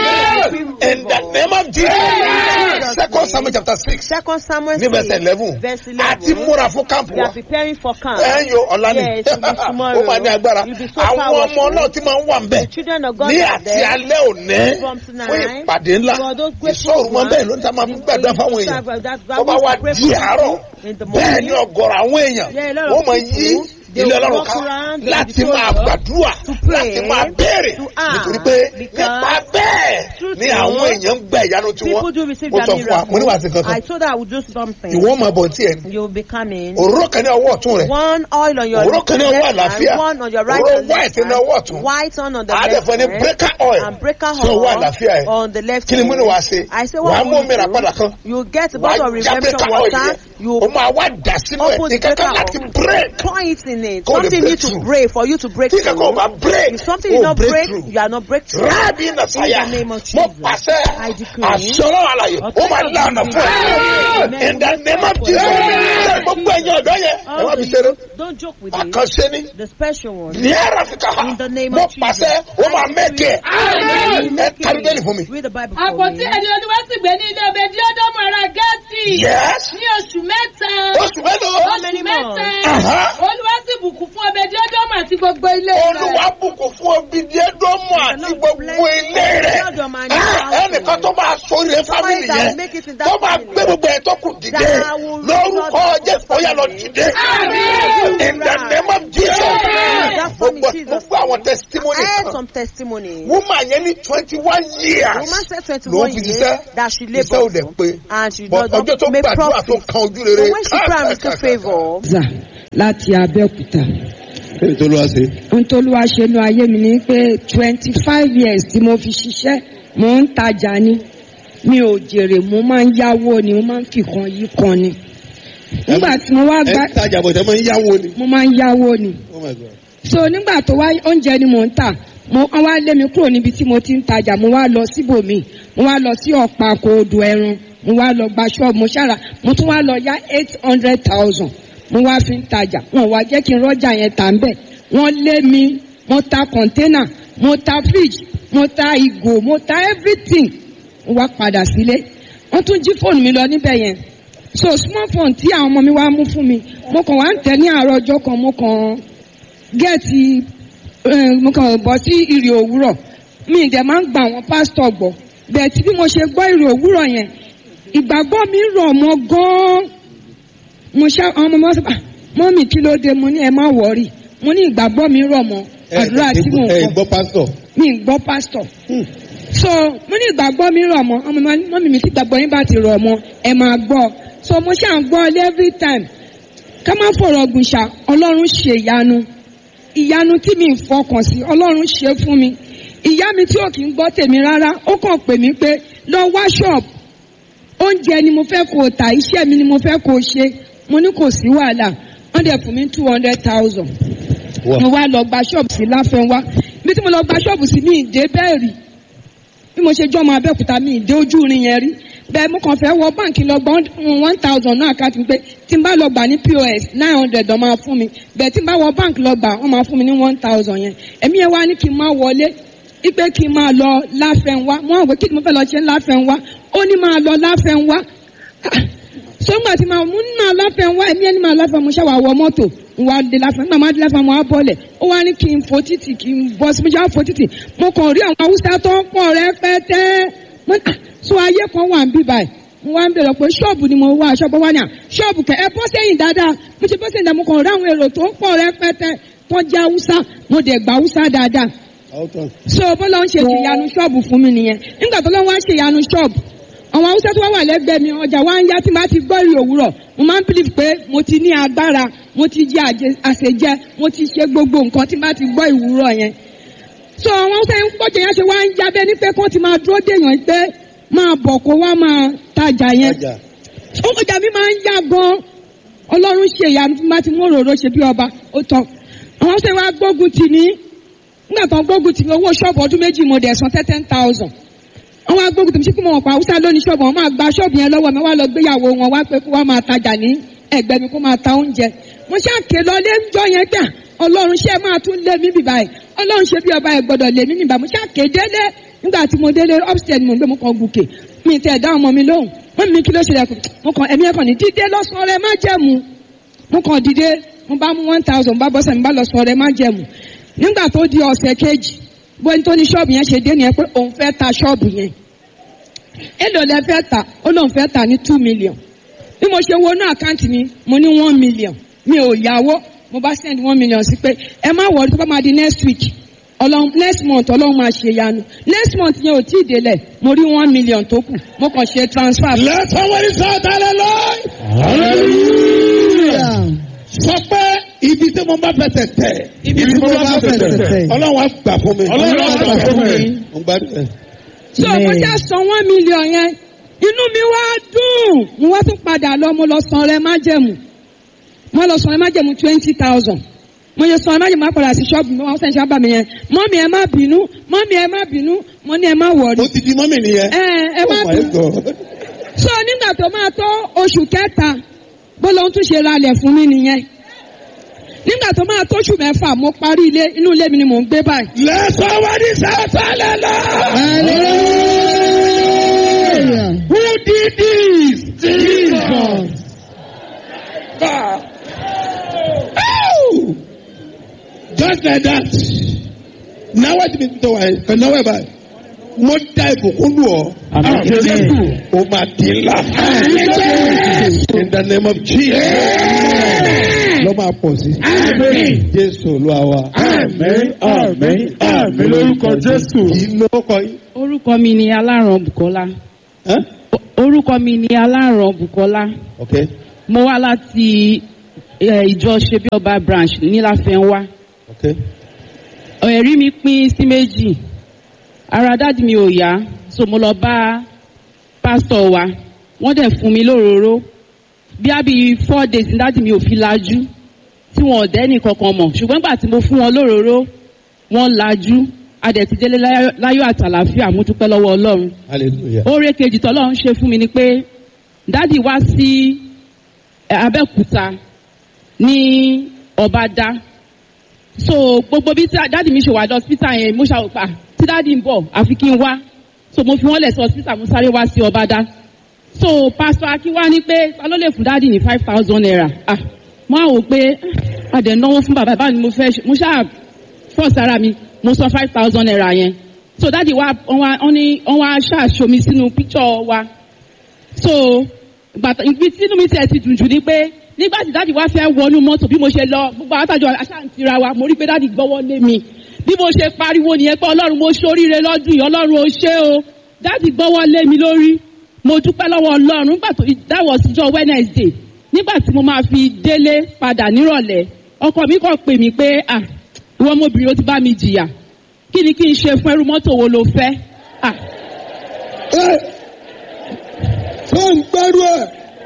Speaker 1: Amen.
Speaker 2: in the name of Jesus second Samuel chapter six
Speaker 1: Second Samuel
Speaker 2: ní verse
Speaker 1: 6,
Speaker 2: eleven
Speaker 1: verse
Speaker 2: àti
Speaker 1: 11.
Speaker 2: múra fún kámpù
Speaker 1: They
Speaker 2: wa
Speaker 1: are preparing for camp.
Speaker 2: ẹ ń yo ọ̀la ni
Speaker 1: Yes, it will be tomorrow.
Speaker 2: ó máa ní agbára
Speaker 1: You'll be so
Speaker 2: àwọn ọmọ
Speaker 1: powerful.
Speaker 2: náà ti máa ń wà ń bẹ̀
Speaker 1: The children of God
Speaker 2: ní
Speaker 1: are
Speaker 2: àti
Speaker 1: there.
Speaker 2: alẹ́ òní
Speaker 1: From
Speaker 2: fún
Speaker 1: tonight,
Speaker 2: ìpàdé ńlá
Speaker 1: for those great
Speaker 2: ìṣòro mọ
Speaker 1: programs,
Speaker 2: bẹ́ẹ̀ ló ń ta máa fi gbàdúrà fáwọn èèyàn tó bá wá di àárọ̀
Speaker 1: in the
Speaker 2: bẹ́ẹ̀ ni
Speaker 1: morning.
Speaker 2: ọ̀gọ̀rọ̀ àwọn èèyàn
Speaker 1: Yeah, a lot of
Speaker 2: wọ́n máa yí
Speaker 1: people, they
Speaker 2: ilé
Speaker 1: will
Speaker 2: ọlọ́run
Speaker 1: walk
Speaker 2: ká
Speaker 1: around, they
Speaker 2: láti
Speaker 1: will be
Speaker 2: máa
Speaker 1: told
Speaker 2: gbàdúrà
Speaker 1: to pray,
Speaker 2: láti máa béèrè
Speaker 1: to ask,
Speaker 2: nítorí pé
Speaker 1: because
Speaker 2: nípa bẹ́ẹ̀
Speaker 1: through
Speaker 2: ni
Speaker 1: so,
Speaker 2: àwọn èèyàn ń gba ìyanu tiwọn
Speaker 1: People do receive
Speaker 2: mo
Speaker 1: their
Speaker 2: sọ fún wa mo ní wàá sí
Speaker 1: miracle. I
Speaker 2: kankan
Speaker 1: told her I would do something.
Speaker 2: ìwọ́n máa bọ̀ tí ẹ̀ ní
Speaker 1: You will be coming.
Speaker 2: òróró kan ní ọwọ́ ọ̀tún rẹ̀
Speaker 1: One oil on your
Speaker 2: òróró kan ní ọwọ́
Speaker 1: left
Speaker 2: àlàáfíà
Speaker 1: hand, one on your right
Speaker 2: òróró
Speaker 1: and left
Speaker 2: white ní
Speaker 1: hand,
Speaker 2: ọwọ́ ọ̀tún
Speaker 1: white on on the
Speaker 2: àádẹ́fọ́ ní
Speaker 1: left
Speaker 2: breaker
Speaker 1: hand,
Speaker 2: oil
Speaker 1: and breaker
Speaker 2: sí ọwọ́ àlàáfíà ẹ̀
Speaker 1: on the left
Speaker 2: kí ni mo ní
Speaker 1: hand.
Speaker 2: wàá ṣe
Speaker 1: I say
Speaker 2: wàá
Speaker 1: what
Speaker 2: mú
Speaker 1: will
Speaker 2: omi rà
Speaker 1: you
Speaker 2: padà
Speaker 1: do?
Speaker 2: kan
Speaker 1: You get a
Speaker 2: wàá
Speaker 1: bottle of
Speaker 2: já
Speaker 1: redemption
Speaker 2: breaker oil
Speaker 1: water.
Speaker 2: yẹn
Speaker 1: You
Speaker 2: o máa wá dà sínú ẹ̀
Speaker 1: open the
Speaker 2: ìkankan
Speaker 1: breaker
Speaker 2: láti
Speaker 1: oil.
Speaker 2: break
Speaker 1: pour it in it.
Speaker 2: Kó lè
Speaker 1: Something
Speaker 2: break
Speaker 1: need to
Speaker 2: through.
Speaker 1: break for you to break
Speaker 2: tí kankan ò
Speaker 1: through.
Speaker 2: bá break
Speaker 1: If something
Speaker 2: ó
Speaker 1: did not break,
Speaker 2: through.
Speaker 1: you are not breakthrough.
Speaker 2: rábì nàṣàyà
Speaker 1: In the name of
Speaker 2: mo
Speaker 1: Jesus,
Speaker 2: pàṣẹ
Speaker 1: I decree.
Speaker 2: àṣọrọ àlàyé ó máa lànà fún ẹ
Speaker 1: Amen.
Speaker 2: in the name of Jesus ṣe gbogbo ẹ̀yin ọ̀dọ́ yẹn ẹ
Speaker 1: All
Speaker 2: má
Speaker 1: the
Speaker 2: fi ṣeré
Speaker 1: youth, don't joke with it.
Speaker 2: àkànṣe ni
Speaker 1: The special one.
Speaker 2: ní ẹ̀rọ fi kà á
Speaker 1: In the name
Speaker 2: mo
Speaker 1: of Jesus.
Speaker 2: pàṣẹ ó máa mẹ́kẹ̀
Speaker 1: Amen.
Speaker 2: ẹ kárí bẹ́ẹ̀ni fún mi.
Speaker 1: Read the Bible for
Speaker 3: àpótí
Speaker 1: me.
Speaker 3: ẹni olúwa sì gbé ní ilé ọbẹ̀ díọ́dọ́mù ara gẹ́ẹ̀tì.
Speaker 2: yes
Speaker 3: ní oṣù mẹ́ta.
Speaker 2: oṣù mélòó
Speaker 1: How many
Speaker 3: oṣù mẹ́ta.
Speaker 2: Aha.
Speaker 3: olúwa sì bùkún fún ọbẹ̀ díọ́dọ́mù àti gbogbo gbogbo ilé
Speaker 2: olúwa
Speaker 3: rẹ̀.
Speaker 2: bùkún fún obìnrin ẹdọọmọ àti
Speaker 1: Lord
Speaker 2: gbogbo
Speaker 1: bless
Speaker 2: ilé rẹ
Speaker 1: all your man-
Speaker 2: Ah, ẹnìkan tó máa sórí ẹ
Speaker 1: Somebody
Speaker 2: fámìlì
Speaker 1: that
Speaker 2: yẹn
Speaker 1: will make it in that
Speaker 2: tó máa
Speaker 1: family.
Speaker 2: gbé gbogbo ẹ tó kù dìde
Speaker 1: That will
Speaker 2: lórúkọ
Speaker 1: raise
Speaker 2: jésù ó yà lọ dìde
Speaker 3: Amen.
Speaker 2: in the name of jesus
Speaker 1: That family,
Speaker 2: gbogbo
Speaker 1: Jesus.
Speaker 2: gbogbo àwọn testimony
Speaker 1: I heard
Speaker 2: kan
Speaker 1: some testimonies.
Speaker 2: woman yẹn ní twenty one
Speaker 1: The
Speaker 2: years
Speaker 1: woman said
Speaker 2: ló
Speaker 1: 21
Speaker 2: fi
Speaker 1: years
Speaker 2: ṣiṣẹ́
Speaker 1: that she
Speaker 2: iṣẹ́ ò
Speaker 1: labored
Speaker 2: dẹ̀ pé
Speaker 1: and she
Speaker 2: but
Speaker 1: does
Speaker 2: ọjọ́ tó
Speaker 1: not make
Speaker 2: gbàdúrà tó
Speaker 1: profit.
Speaker 2: kan ojú
Speaker 1: But
Speaker 2: rere
Speaker 1: when she prayed and received favor,
Speaker 4: Zà láti Abẹ́òkúta.
Speaker 2: èyí tó ló wá sí.
Speaker 4: Ohun tó ló wá ṣe nu ayé mi ni pé twenty five years tí mo fi ṣiṣẹ́ mo ń tajà ni. Mi ò jèrè mo máa ń yáwó ni mo máa ń fìkan yí kan ni. Nígbà tí mo wá gbá
Speaker 2: ẹ tajà bọ̀ tẹ́ máa ń yáwó ni.
Speaker 4: mo máa ń yáwó ni.
Speaker 2: oh my god.
Speaker 4: So nígbà tó wá oúnjẹ ni mò ń tà mo wọ́n wá lé mi kúrò níbi tí mo ti ń tajà mo wá lọ síbòmí mo wá lọ sí ọ̀pá kòòdù ẹran mo wá lọ gba ṣọ́ọ̀bù mo ṣára mo tún wá lọ yá eight hundred thousand mo wá fi ń tajà wọn wá jẹ́ kí n rọ́jà yẹn tà ń bẹ̀ wọ́n lé mi mo ta kọ̀ńténà mo ta fridge mo ta ìgò mo ta everything mo wá padà sílé wọ́n tún jí fóònù mi lọ níbẹ̀ yẹn so small phone tí àwọn ọmọ mi wá mú fún mi mo kàn wá ń tẹ̀ ní àárọ̀ ọjọ́ kan mo kàn gẹ́ẹ̀tì eh, mo kàn bọ́ sí ìrì òwúrọ̀ mi ì dẹ̀ máa ń gba àwọn pásítọ̀ gbọ́ bẹ́ẹ̀ tí bí mo ṣe gbọ́ ìrì òwúrọ̀ yẹn ìgbàgbọ́ mi rọ̀ mọ́ gan-an mo ṣá àwọn ọmọ mi wá sọ "Ah, mọ́mì kí ló dé mo ní ẹ má wọ̀ọ́rì mo ní ìgbàgbọ́ mi rọ̀ mọ́ àdúrà tí mò ń
Speaker 2: ẹ
Speaker 4: kọ́
Speaker 2: gbọ́ pásítọ̀.
Speaker 4: mi ì gbọ́ pásítọ̀ so mo ní ìgbàgbọ́ mi rọ̀ mọ́ ọmọ mi mọ́mì mi tí ìgbàgbọ́ yín bá ti rọ̀ mọ́ ẹ máa gbọ́ so mo ṣáà ń gbọ́ ọ every time ká má fọ̀rọ̀ gùn ṣá ọlọ́run ṣe ìyanu ìyanu tí mi ń fọkàn sí ọlọ́run ṣe fún mi ìyá mi tí ò kí ń gbọ́ tèmi rárá ó kàn pè mí pé lọ wá ṣọ́ọ̀bù oúnjẹ ni mo fẹ́ kó o tà iṣẹ́ mi ni mo fẹ́ kó o ṣe mo ní kò sí wàhálà wọ́n dẹ̀ fún mi two hundred thousand mo wá lọ gba ṣọ́ọ̀bù sí láfẹ́nwá bí tí mo lọ gba ṣọ́ọ̀bù sí mi ìdè bẹ́ẹ̀ rí bí mo ṣe jọ́ ọmọ abẹ́òkúta mi ìdè ojú rin yẹn rí bẹ́ẹ̀ mo kàn fẹ́ wọ báǹkì lọ gbọ́ one thousand náà ká ti pé tí n bá lọ gbà ní pos nine hundred ọ̀ máa fún mi bẹ́ẹ̀ tí n bá wọ báǹkì lọ gbà wọ́n máa fún mi ní one thousand yẹn ẹ̀mí yẹn wá ní kí n máa wọlé ipe kí n máa lọ láfẹ́nwá mo àwọn kí ni mo fẹ́ lọ ṣe láfẹ́nwá ó ní máa lọ láfẹ́nwá sọ́gbà tí màá mú ní máa láfẹ́nwá ẹ̀mí ẹni máa láfẹ́ mo ṣàwà wọ mọ́tò n wá dé láfẹ́ nígbà máa dé láfẹ́ mo á bọ́lẹ̀ ó wá ní kí n fò títì kí n bọ́ sí mo ṣe á fò títì mo kàn rí àwọn haúsá tó ń pọ̀ rẹpẹtẹ mo ní so ayé kan wà ń bí báyìí mo wá ń bèrè pé ṣọ́ọ̀bù ni mo wá ṣọ́ọ̀bù wá ní à ṣọ́ọ̀bù kẹ ẹ bọ́ sẹ́yìn dáadáa mo ṣe bọ́ sẹ́yìn dáadáa mo kàn rí àwọn èrò tó ń pọ̀ rẹpẹtẹ tó jẹ́ haúsá mo dẹ̀ gba haúsá dáadáa so bọ́lá ń ṣe ìyanu ṣọ́ọ̀bù fún mi nìyẹn nígbà tó lọ́wọ́ á ṣe ìyanu ṣọ́ọ̀bù àwọn haúsá tó wá wà lẹ́gbẹ̀ẹ́ mi ọjà wa ń yá tí màá ti gbọ́ ìrì òwúrọ̀ mo máa ń believe pé mo ti ní agbára mo ti jẹ àjẹ- àṣejẹ mo ti ṣe gbogbo nǹkan tí màá ti gbọ́ ìwúrọ̀ yẹn so àwọn haúsá yẹn ń pọ̀jọ yẹn ṣe wá ń jábẹ́ ní pé kó ti máa dúró dèèyàn pé máa bọ̀ kó wá máa tajà yẹn ọjà mi máa ń yá gan ọlọ́run ṣe ìyanu tí màá ti mú òróró ṣe bí ọba ó tán àwọn haúsá yẹn wá gbógun tì ní nígbà tó ń gbógun tì mí owó ṣọ́ọ̀bù ọdún méjì mo dẹ̀ san ten thousand àwọn agbógun tèmi sí kí mo mọ̀ pa haúsá lónìí ṣọ́ọ̀bù wọn máa gba ṣọ́ọ̀bù yẹn lọ́wọ́ mi wá lọ gbéyàwó wọn wá pé kó wá máa tajà ní ẹgbẹ́ mi kó máa ta oúnjẹ mo ṣàké lọ lé ńjọ yẹn gbà ọlọ́run ṣe máa tún lé mi bìbá ẹ̀ ọlọ́run ṣe bí ọba ẹ̀ gbọ́dọ̀ lé mi nìbà mo ṣàké délé nígbà tí mo délé upstairs ni mo gbé mo kàn gùkè mi tẹ̀ dá ọmọ mi lóhùn wọ́n mi kí ló ṣe lẹ́kùn mo kàn ẹ̀mí ẹ̀kàn ní dídé lọ́sàn-án rẹ má jẹ̀mú mo kàn dìde mo bá mú one thousand bá bọ́sẹ̀ mi bá lọ sọ̀rọ̀ ẹ má jẹ̀mú nígbà tó di ọ̀sẹ̀ kejì bóyá tó ní ṣọ́ọ̀bù yẹn ṣe dé nìyẹn pé òun fẹ́ ta ṣọ́ọ̀bù yẹn èlò lẹ fẹ́ tà ó lóun fẹ́ tà ní two million bí mo ṣe wọnú àkáǹtì mi mo ní one million mi ò yáwó mo bá send one million sí pé ẹ má wọrí tó bá máa di next week ọlọ́run next month ọlọ́run máa ṣe yanu next month yẹn ò tí ì délẹ̀ mo rí one million tó kù mo kàn ṣe transfer.
Speaker 2: let somebody shout hallelujah. sọ pé ibi tí mo bá fẹsẹ̀ tẹ̀.
Speaker 5: Ibi tí mo bá fẹsẹ̀ tẹ̀.
Speaker 2: ọlọ́run á gbà fún mi.
Speaker 5: Ọlọ́run á gbà fún mi.
Speaker 2: mo gbádùn ẹ.
Speaker 4: so mo já san one million yẹn inú mi wá dùn mo wá tún padà lọ mo lọ san rẹ májẹ̀mú mo lọ san rẹ májẹ̀mú twenty thousand mo yẹ san rẹ májẹ̀mú apàdà sí ṣọ́ọ̀bù mi wọ́n sẹ́ni sábà mi yẹn mọ́mí ẹ má bínú mọ́mí ẹ má bínú mo ní ẹ má wọ̀rí
Speaker 2: o ti di mọ́mì nìyẹn.
Speaker 4: ẹ ẹ má
Speaker 2: oh my
Speaker 4: bínú
Speaker 2: god.
Speaker 4: so nígbà tó máa tó oṣù kẹta bó lóun tún ṣe ralẹ̀ fún mi nìyẹn nígbà tó máa tó oṣù mẹ́fà mo parí ilé inú ilé mi ni mò ń gbé báyìí
Speaker 2: let somebody shout hallelujah.
Speaker 5: Hallelujah.
Speaker 2: who did this.
Speaker 5: Jesus.
Speaker 2: God. Oh! just like that náwó ti mi tó wà yìí kò náwó ẹ̀ báyìí mo da ìbùkún lù ọ́
Speaker 5: Àmín Jésù.
Speaker 2: o máa di ńlá in the name of Jesus lọ́ máa pọ̀ sí Jésù Olúwa wa
Speaker 5: Àmín, àmín, àmín lórúkọ Jésù.
Speaker 2: kì í lóko yìí.
Speaker 4: orúkọ mi ni aláràn bukola
Speaker 2: Huh?
Speaker 4: orúkọ mi ni aláràn bukola
Speaker 2: Okay.
Speaker 4: mo wá láti eh, ìjọ ṣebí ọba branch níláfẹnwá
Speaker 2: Okay.
Speaker 4: ẹ̀rí mi pín sí méjì ara dáàdi mi ò yá so mo lọ bá pásítọ̀ wa wọ́n dẹ̀ fún mi lóróró bí a bí four days ní dáàdi mi ò fi lajú tí wọn ò dẹ́nì kankan mọ̀ ṣùgbọ́n nígbà tí mo fún wọn lóróró wọ́n lajú a dẹ̀ ti délé láyọ̀- láyọ̀ àtàlàfíà mo dúpẹ́ lọ́wọ́ ọlọ́run
Speaker 2: Hallelujah.
Speaker 4: oore kejì tọ́lọ́run ṣe fún mi ni pé dádì wá sí eh, abẹ́òkúta ní ọ̀bádá so gbogbo bí tí- dádì mi ṣe wà lọ hospital yẹn mo ṣàwòpá tí dádì ń bọ̀ àfi kí n wá so mo fi wọ́n lẹ̀ sí hospital mo sáré wá sí ọ̀bádá so pastor akínwá ní pé ta ló lè fún dádì ní five thousand naira ah mo á wò pé ah, a dẹ̀ náwó fún bàbá báwo ni mo fẹ́ ṣe mo ṣáà fọ́ sára mi mo san five thousand naira yẹn so dáàdi wa wọ́n wá wọ́n ní wọ́n wá ṣàṣomi sínú píkṣọ̀ wa so gbàtà ibi tí inú mi tiẹ̀ ti dùn jù ni pé nígbà tí dáàdi wa fẹ́ wọnú mọ́tò bí mo ṣe lọ gbogbo àwọn àtàjọ aṣáǹtira wa mo rí pé dáàdi gbọ́wọ́ lé mi bí mo ṣe pariwo nìyẹn pé ọlọ́run mo ṣoríire lọ́dún yìí ọlọ́run ó ṣe o dáàdi gbọ́wọ́ lé mi lórí mo dúpẹ́ lọ́wọ́ ọlọ́run nígbà tó that was ọjọ́ wednesday nígbà tí mo máa fi délé padà nírọ̀lẹ́ ọkọ mi kàn pè mí pé ah ìwọ ọmọbìnrin ó ti bá mi jìyà kí ni kí n ṣe fún ẹrú mọ́tò wo ló fẹ́ ah
Speaker 2: Tó ń gbẹ́rú ẹ̀.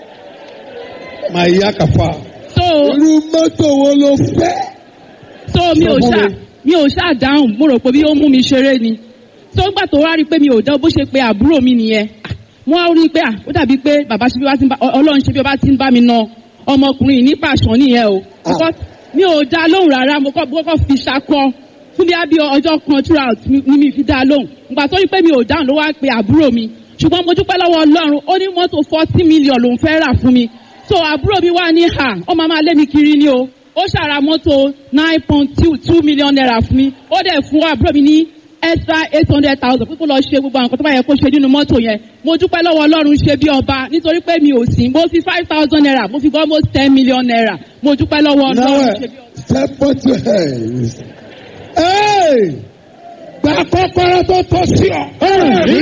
Speaker 2: Màá yá kàfà.
Speaker 4: so
Speaker 2: Irú mọ́tò wo ló fẹ́?
Speaker 4: so mi ò
Speaker 2: Sọ fún
Speaker 4: ṣáà
Speaker 2: mi.
Speaker 4: mi ò ṣáà dáhùn mo rò pé bí ó mú mi ṣeré ni so nígbà tó wá rí i pé mi ò dán bó ṣe pé àbúrò mi nìyẹn Ah, wọ́n á rí i pé ah, ó dàbí pé bàbá ṣe bí wá ti ń bá Ọ- ọlọ́run ṣe bí wá ti ń bá mi na ọmọkùnrin yìí ní pàṣán nìyẹn o Because mi ò dá lóhùn rárá mo kọ́ mo kọ́ fi ṣakọ fún bí abí ọjọ́ kan throughout mi- ni mi fi dá lóhùn nígbà tó rí i pé mi ò dáhùn ló wá pe àbúrò mi ṣùgbọ́n mo dúpẹ́ lọ́wọ́ ọlọ́run ó ní mọ́tò forty million lòún fẹ́ rà fún mi so àbúrò mi wá ní ha ọmọ máa lé mi kiri ni o ó ṣàrà mọ́tò nine point two two million naira fún mi ó dẹ̀ fún àbúrò mi ní extra eight hundred thousand pípọ́ lọ ṣe gbogbo àwọn nǹkan tó bá yẹ kó ṣe nínú mọ́tò yẹn mo dúpẹ́ lọ́wọ́ ọlọ́run ṣe bí ọba nítorí pé mi ò sí mo fi five thousand naira mo fi gbọ́ almost ten million naira mo dúpẹ́ lọ́wọ́
Speaker 2: Now,
Speaker 4: ọlọ́run ṣe bí ọba.
Speaker 2: step on your hands. Hey! Gba kọ́kọ́rọ́ tó tọ́ sí ọ.
Speaker 5: Àmín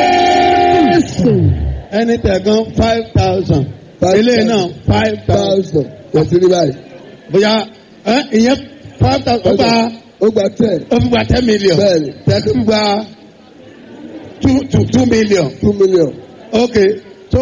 Speaker 5: Jésù.
Speaker 2: Ẹni tẹ̀gán five thousand. Ilé náà five thousand.
Speaker 6: Yẹ̀sí ní báyìí.
Speaker 2: Bóyá ẹ ìyẹn five thousand. Ó gba
Speaker 6: Ó gba ten.
Speaker 2: ó fi gba ten million.
Speaker 6: Bẹ́ẹ̀ni.
Speaker 2: Tẹ̀gán fi gba two two two million.
Speaker 6: Two million.
Speaker 2: Okay so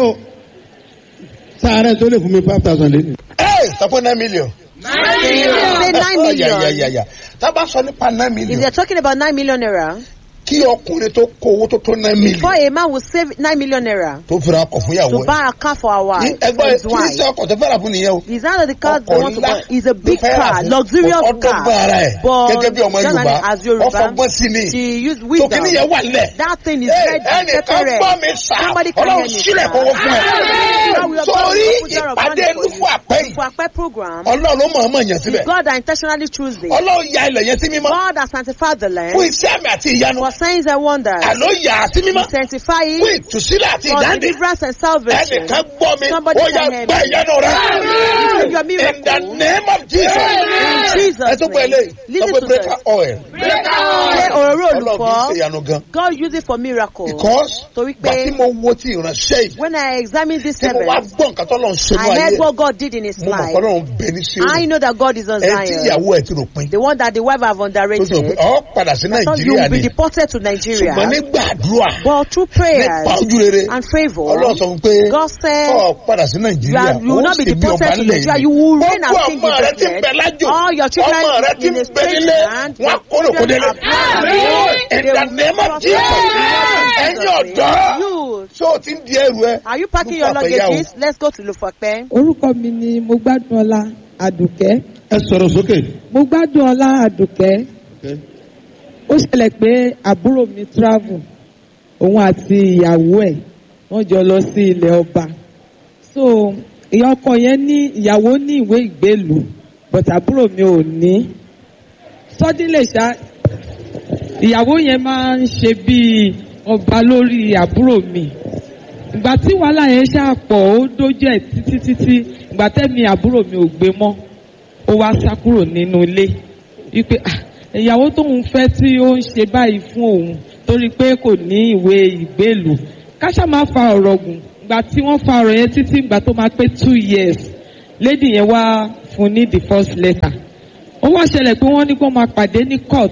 Speaker 2: sáré tó lè fún mi five thousand lé. ẹ sọpọ nine million.
Speaker 1: Say nine million.
Speaker 2: tábà sọ nípa nine
Speaker 1: If
Speaker 2: million
Speaker 1: they're talking about nine million naira,
Speaker 2: kí ọkùnrin tó kó owó tó tó nine
Speaker 1: before
Speaker 2: million
Speaker 1: a man will save nine million naira
Speaker 2: tó fira ọkọ̀ fún ìyàwó
Speaker 1: to
Speaker 2: ẹ̀.
Speaker 1: buy a car for our
Speaker 2: Ní
Speaker 1: wife, for
Speaker 2: ẹgbẹ́
Speaker 1: his
Speaker 2: kí ní
Speaker 1: wife,
Speaker 2: sẹ́ ọkọ̀ tó fẹ́ràn fún nìyẹn o.
Speaker 1: it's not that the car they
Speaker 2: ọkọ̀
Speaker 1: want to
Speaker 2: ńlá
Speaker 1: buy. It's a big
Speaker 2: ló fẹ́ rà
Speaker 1: car,
Speaker 2: fún.
Speaker 1: luxurious
Speaker 2: ọdọ́gba
Speaker 1: car.
Speaker 2: ara ẹ̀
Speaker 1: But
Speaker 2: gẹ́gẹ́ bí ọmọ
Speaker 1: just
Speaker 2: Yorùbá
Speaker 1: as Yoruba,
Speaker 2: ọfọgbọ́n sí ni
Speaker 1: she used
Speaker 2: tó
Speaker 1: wisdom.
Speaker 2: kíní yẹn wà lẹ̀.
Speaker 1: That thing is
Speaker 2: Ẹ,
Speaker 1: ready,
Speaker 2: ẹnìkan
Speaker 1: separate.
Speaker 2: gbọ́ mi sá
Speaker 1: Somebody can hear
Speaker 2: ọlọ́run
Speaker 1: me,
Speaker 2: sílẹ̀
Speaker 1: sir.
Speaker 2: kówó fún ẹ.
Speaker 1: Now we are
Speaker 2: sórí
Speaker 1: going to put down a
Speaker 2: ìpàdé
Speaker 1: money for
Speaker 2: lúfù
Speaker 1: you.
Speaker 2: àpẹ́ yìí
Speaker 1: For Akpe program,
Speaker 2: ọlọ́run ló mọ̀ọ́mọ̀ yàn síbẹ̀.
Speaker 1: God that intentionally choose it.
Speaker 2: ọlọ́run ya ilẹ̀ yẹn sí mímọ́
Speaker 1: God has sanctified the land
Speaker 2: fún iṣẹ́ àmì àti ìyanu.
Speaker 1: for signs and wonders.
Speaker 2: àló yà á sí mímọ́
Speaker 1: Sanctify
Speaker 2: fún
Speaker 1: it
Speaker 2: ìtúsílẹ̀ àti
Speaker 1: for
Speaker 2: ìdáǹdè.
Speaker 1: deliverance and salvation.
Speaker 2: ẹnìkan gbọ́ mi
Speaker 1: Somebody
Speaker 2: ó yà
Speaker 1: can hear
Speaker 2: gba
Speaker 1: me.
Speaker 2: ìyanu rẹ.
Speaker 1: Receive your
Speaker 2: in the
Speaker 1: miracle.
Speaker 2: name of Jesus.
Speaker 1: In Jesus'
Speaker 2: ẹ tó pẹ́
Speaker 1: name.
Speaker 2: lé
Speaker 1: Listen
Speaker 2: ọgbẹ́
Speaker 1: to
Speaker 2: breaker
Speaker 1: this.
Speaker 2: oil.
Speaker 1: Ṣé òróró
Speaker 2: ọlọ́run kì í ṣe
Speaker 1: olùkọ́?
Speaker 2: ìyanu gan.
Speaker 1: God use it for miracle.
Speaker 2: because
Speaker 1: Torí
Speaker 2: gbà tí
Speaker 1: pé
Speaker 2: mo wo ti ìránṣẹ́ yìí
Speaker 1: when I examine this
Speaker 2: tí mo wá
Speaker 1: heaven,
Speaker 2: gbọ́ nǹkan tó lọ́n ṣe ní
Speaker 1: I
Speaker 2: ayé
Speaker 1: heard what God did in his
Speaker 2: mo mọ̀
Speaker 1: life.
Speaker 2: pé ọlọ́run bẹ ní sí
Speaker 1: I
Speaker 2: òun.
Speaker 1: know that God is on
Speaker 2: ẹ tí
Speaker 1: Zion.
Speaker 2: ìyàwó ẹ ti rò pin.
Speaker 1: The one that the wife have
Speaker 2: tó sọ pé
Speaker 1: underrated.
Speaker 2: ọ padà sí
Speaker 1: Thought you
Speaker 2: nàìjíríà
Speaker 1: will be
Speaker 2: ni
Speaker 1: deported to Nigeria.
Speaker 2: ṣùgbọ́n nígbà àdúrà
Speaker 1: But through
Speaker 2: nípa
Speaker 1: prayers
Speaker 2: ojú rere
Speaker 1: and favor,
Speaker 2: ọlọ́run sọ fún pé
Speaker 1: God said,
Speaker 2: ọ padà sí
Speaker 1: You,
Speaker 2: nàìjíríà
Speaker 1: are, you will not be
Speaker 2: ó sì bí
Speaker 1: deported
Speaker 2: ọba
Speaker 1: to
Speaker 2: nílẹ̀
Speaker 1: Nigeria.
Speaker 2: yìí.
Speaker 1: You will reign as
Speaker 2: gbogbo
Speaker 1: king
Speaker 2: ọmọ
Speaker 1: in
Speaker 2: rẹ
Speaker 1: this
Speaker 2: ti ń bẹ
Speaker 1: land.
Speaker 2: lájò
Speaker 1: All your children
Speaker 2: ọmọ rẹ ti
Speaker 1: in
Speaker 2: ń
Speaker 1: a
Speaker 2: bẹ
Speaker 1: strange
Speaker 2: nílé
Speaker 1: land.
Speaker 2: wọn
Speaker 1: your
Speaker 2: kóró kó
Speaker 1: children
Speaker 2: délé.
Speaker 1: are blessed.
Speaker 2: in
Speaker 1: They
Speaker 2: the
Speaker 1: will
Speaker 2: name of
Speaker 1: prosper.
Speaker 2: Jesus
Speaker 1: In
Speaker 2: ẹ̀yin
Speaker 1: Jesus'
Speaker 2: ọ̀dọ́
Speaker 1: name. You,
Speaker 2: so o ti ń di ẹrù ẹ
Speaker 1: are you packing your
Speaker 2: Lufa Fẹ̀yà o.
Speaker 1: luggages? Let's go to Lufape.
Speaker 5: Orúkọ mi ni mo gbádùn ọlá Àdùkẹ́.
Speaker 2: ẹ sọ̀rọ̀ sókè.
Speaker 5: Mo gbádùn ọlá Àdùkẹ́. Ó ṣẹlẹ̀ pé àbúrò mi travel. Òun àti ìyàwó ẹ̀ wọ́n jọ lọ sí ilẹ̀ ọba. So ìyá ọkọ yẹn ní ìyàwó ní ìwé ìgbélùú but àbúrò mi ò ní. suddenly ṣá ìyàwó yẹn máa ń ṣe bíi ọba lórí àbúrò mi ìgbà tí wàhálà yẹn ṣáà pọ̀ ó dójú ẹ̀ títí títí ìgbà tẹ́mi àbúrò mi ò gbé mọ́ ó wá sá kúrò nínú ilé wípé "Ah, ìyàwó tóun fẹ́ tí ó ń ṣe báyìí fún òun torí pé kò ní ìwé ìgbélù káṣá máa fa ọ̀rọ̀ gùn ìgbà tí wọ́n fa ọ̀rọ̀ yẹn títí ìgbà tó máa pé two years lady yẹn wá fún ní the first letter ó wá ṣẹlẹ̀ pé wọ́n ní kó máa pàdé ní court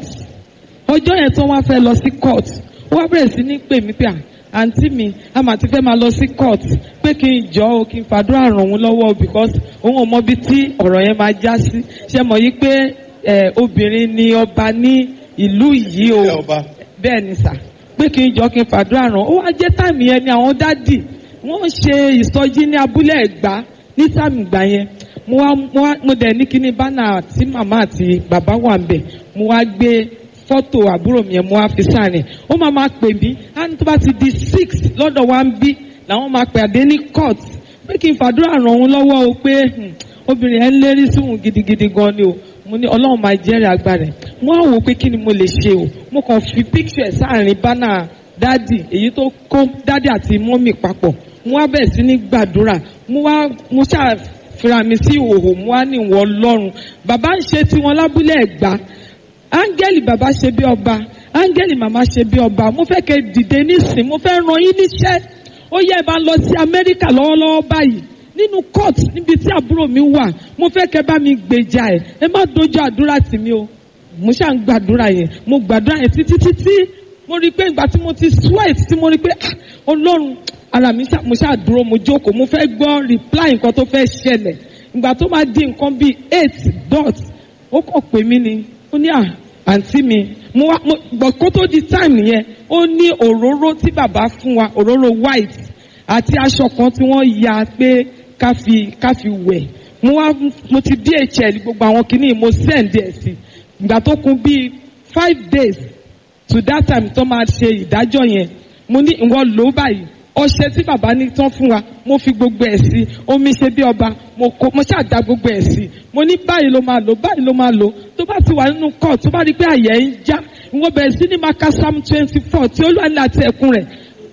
Speaker 5: ọjọ́ yẹn tó wá fẹ́ lọ sí court ó wá bẹ̀rẹ̀ sí ní pè mí pé à àǹtí mi a mà ti fẹ́ máa lọ sí court pé kí n jọ o kí n fàdúrà ràn òun lọ́wọ́ o because òun ò mọ ibi tí ọ̀rọ̀ yẹn máa já sí ṣe mọ̀ yí pé ẹ, obìnrin ni ọba ní ìlú yìí o
Speaker 2: Ẹ ọba.
Speaker 5: bẹ́ẹ̀ ni sà pé kí n jọ kí n fàdúrà ràn ó wá jẹ́ táìmì yẹn ni àwọn dádì wọ́n ṣe ìsọjí ní abúlé ẹ̀gbá ní táìmì ìgbà yẹn mo wá mo wá mo dẹ̀ ní kíní bánà tí màmá àti bàbá wà ń bẹ̀ mo wá gbé fọ́tò àbúrò mi yẹn mo wá fi sáàrin ó máa máa pè mí á ní tó bá ti di six lọ́dọ̀ wa ń bí làwọn máa pè àdé ní court pé kí n fàdúrà ràn òun lọ́wọ́ o pé hmm, obìnrin yẹn ń lérí sóhun gidigidi gan ni o mo ní ọlọ́run máa jẹ́rìí agbára ẹ̀ mo á wò pé kí ni mo lè ṣe o mo kàn fi picture ẹ̀ sáàrin bánà dádì èyí tó kó dádì àti mọ́mì papọ̀ mo wá bẹ̀rẹ̀ sí ní gbàdúrà mo wá mo ṣáà fira mi sí ìhòòhò mo wá ní ìwọ ọlọ́run bàbá ń ṣe tiwọn lábúlé ẹ̀gbá áńgẹ́lì bàbá ṣe bí ọba áńgẹ́lì màmá ṣe bí ọba mo fẹ́ kẹ́ dìde nísìn mo fẹ́ ràn yín níṣẹ́ ó yẹ ẹ bá lọ sí amẹ́ríkà lọ́wọ́lọ́wọ́ báyìí nínú court níbi tí àbúrò mi wà mo fẹ́ kẹ́ bá mi gbèjà ẹ̀ ẹ má dojú àdúrà tì mí o mo ṣáà ń gbàdúrà yẹn mo gbàdúrà yẹn títí títí mo rí i pé ìgbà tí mo ti sweat tí mo rí i pé ah ọlọ́run ara mi ṣá mo ṣáà dúró mo jókòó mo fẹ́ gbọ́ reply nǹkan tó fẹ́ ṣẹlẹ̀ ìgbà tó máa di nǹkan bíi eight dot ó kàn pè mí ni ó ní à àǹtí mi mo wá mo gbọ́ kó tó di time yẹn ó ní òróró tí bàbá fún wa òróró white àti aṣọ kan tí wọ́n ya pé ká fi ká fi wẹ̀ mo wá mo ti dhl gbogbo àwọn kìíní mo send ẹ̀ sí ìgbà tó kún bíi five days to that time tó máa ṣe ìdájọ́ yẹn mo ní ìwọ lò ó báyìí ọṣẹ tí bàbá ní tán fún wa mo fi gbogbo ẹ̀ sí omi ṣe bí ọba mo kó mo ṣàdá gbogbo ẹ̀ sí mo ní báyìí ló máa lò báyìí ló máa lò tó bá ti wà nínú court tó bá rí i pé àyẹ̀ ń já ìwọ bẹ̀rẹ̀ sí ní máa ka psalm twenty four tí olúwa ní àti ẹ̀kún rẹ̀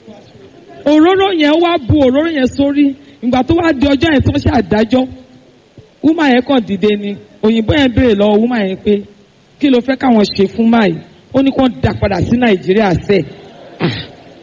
Speaker 5: òróró yẹn wá bu òróró yẹn sórí ìgbà tó wá di ọjọ́ yẹn tó ń ṣe àdájọ́ wúmà yẹn kàn dìde ni òyìnbó yẹn béèrè lọ́wọ́ wúmà yẹn pé kí ló fẹ́ káwọn ṣe fún máyì ó ní kó dá padà sí nàìjíríà sẹ́ẹ̀ ah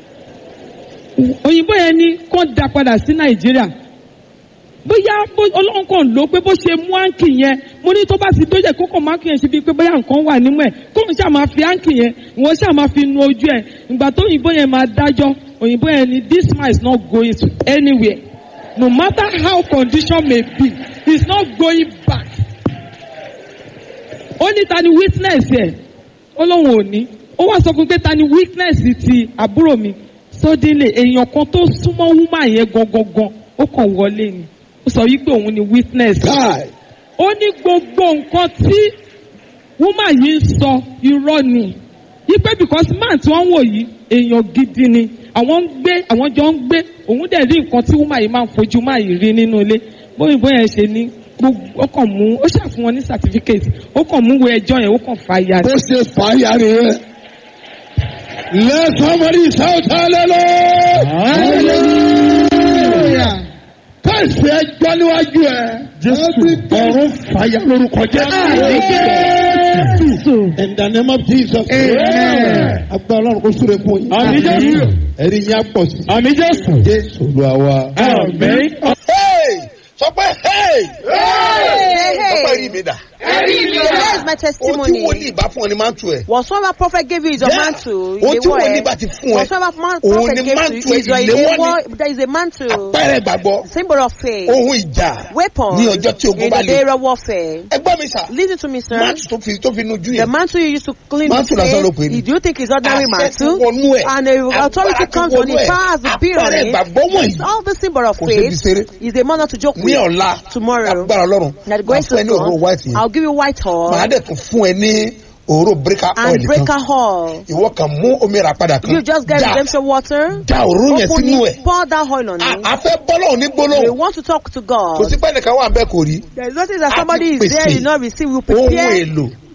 Speaker 5: òyìnbó yẹn ní kó dá padà sí nàìjíríà bóyá bó- ọlọ́run kàn ló pé bó ṣe mú áǹkì yẹn mo ní tó bá ti dójẹ́ kó kàn máa kì yẹn ṣe bíi pé bóyá nǹkan wà nímú ẹ̀ kó n ṣáà máa fi áǹkì yẹn ìwọ ṣáà máa fi nu ojú ẹ̀ ìgbà tó òyìnbó yẹn máa dájọ́ òyìnbó yẹn ní this man is not going to anywhere no matter how condition may be he is not going back ó ní ta ni witness ẹ̀ ó lóun ò ní ó wá sọ fún mi pé ta ni witness ti àbúrò mi sódìlẹ̀ èèyàn kan tó súnmọ́ woman yẹn gangan ó kàn wọlé ni ó sọ wípé òun ni witness
Speaker 6: Kai.
Speaker 5: ó ní gbogbo nǹkan tí woman yìí ń sọ irọ́ ni wípé because man tí wọ́n ń wò yìí èèyàn gidi ni àwọn ń gbé àwọn jọ ń gbé òun dẹ̀ rí nǹkan tí woman yìí máa ń fojú máa yìí rí nínú ilé bóyìnbó yẹn ṣe ní gbogbo ó kàn mú ó ṣàfihàn wọn ní certificate ó kàn mú wo ẹjọ́ yẹn ó kàn fa ya
Speaker 6: Bó ṣe fàáyà nìyẹn. Let somebody shout hallelujah. Káìsì ẹjọ́ níwájú ẹ̀. Jésù ọ̀run fàyà lórúkọ Jésù. In the name of Jesus. Agbára Ọlọ́run kò súre fún yín.
Speaker 2: Àmín Jésù.
Speaker 6: Ẹ̀rí yín á pọ̀ sí.
Speaker 2: àmì jésù.
Speaker 6: Jésù Olúwa wa.
Speaker 2: àmì. Hey! sọ pé hey!
Speaker 1: Hey,
Speaker 2: sọ pé
Speaker 1: hey.
Speaker 2: rí mi dà.
Speaker 1: Here's my
Speaker 2: ohun tí
Speaker 1: testimony.
Speaker 2: wòlíì bá fún ọ ni máa ń tu ẹ̀.
Speaker 1: Whatsoever prophet gave you is your
Speaker 2: Yeah.
Speaker 1: mantle.
Speaker 2: Ohun tí wòlíì bá ti fún ẹ.
Speaker 1: Whatsoever man
Speaker 2: òun
Speaker 1: prophet
Speaker 2: ni
Speaker 1: gave to
Speaker 2: mantle
Speaker 1: you is your
Speaker 2: ẹ̀ ìléwọ́ ni.
Speaker 1: ìléwọ́. There is a mantle.
Speaker 2: Pẹ́rẹ́ gbàgbọ́.
Speaker 1: Symbol of faith.
Speaker 2: Ohun ìjà.
Speaker 1: Weapon.
Speaker 2: Ní ọjọ́ tí ogun
Speaker 1: In
Speaker 2: bá
Speaker 1: the
Speaker 2: le.
Speaker 1: day of warfare.
Speaker 2: Ẹgbọ́n mi sà.
Speaker 1: Listen to me, sir.
Speaker 2: Máàtù tó fi tó fi nujú
Speaker 1: The
Speaker 2: yẹn.
Speaker 1: mantle you used to clean
Speaker 2: Mantle
Speaker 1: the
Speaker 2: lásán ló pè
Speaker 1: face,
Speaker 2: ní.
Speaker 1: do you think it's ordinary
Speaker 2: Àṣẹ
Speaker 1: mantle?
Speaker 2: ti wọnú ẹ̀.
Speaker 1: And the authority
Speaker 2: Agbára ti
Speaker 1: comes on
Speaker 2: wọnú
Speaker 1: it,
Speaker 2: ẹ̀.
Speaker 1: power has to be on
Speaker 2: Àpẹẹrẹ
Speaker 1: it.
Speaker 2: ìgbàgbọ́ wọ̀nyí.
Speaker 1: All the symbol of
Speaker 2: Kò ṣe fi
Speaker 1: faith
Speaker 2: ṣeré.
Speaker 1: is a manner to joke
Speaker 2: Ní
Speaker 1: with.
Speaker 2: ọ̀la.
Speaker 1: Tomorrow.
Speaker 2: Agbára Ọlọ́run.
Speaker 1: That
Speaker 2: Màá
Speaker 1: grace
Speaker 2: fún ẹ
Speaker 1: of
Speaker 2: ní òróró white
Speaker 1: God,
Speaker 2: yẹn.
Speaker 1: I'll give you white
Speaker 2: Màá
Speaker 1: horn
Speaker 2: dẹ̀ tún fún ẹ ní òróró breaker oil
Speaker 1: and
Speaker 2: kan.
Speaker 1: breaker horn.
Speaker 2: Ìwọ kan mú omi rà padà kan.
Speaker 1: You just get
Speaker 2: Já-
Speaker 1: redemption water,
Speaker 2: Já òróró yẹn
Speaker 1: open
Speaker 2: sínú
Speaker 1: it,
Speaker 2: ẹ̀.
Speaker 1: pour that oil on
Speaker 2: A
Speaker 1: it.
Speaker 2: a fẹ́ bọ́lọ̀ ní
Speaker 1: We
Speaker 2: gbólóhùn.
Speaker 1: want to talk to
Speaker 2: Kò
Speaker 1: God.
Speaker 2: sí pé ẹnìkan wà bẹ́ẹ̀ kò rí.
Speaker 1: There is nothing that
Speaker 2: A
Speaker 1: somebody
Speaker 2: ti
Speaker 1: is there,
Speaker 2: pèsè
Speaker 1: you not receive. You
Speaker 2: Ohun
Speaker 1: prepare
Speaker 2: èlò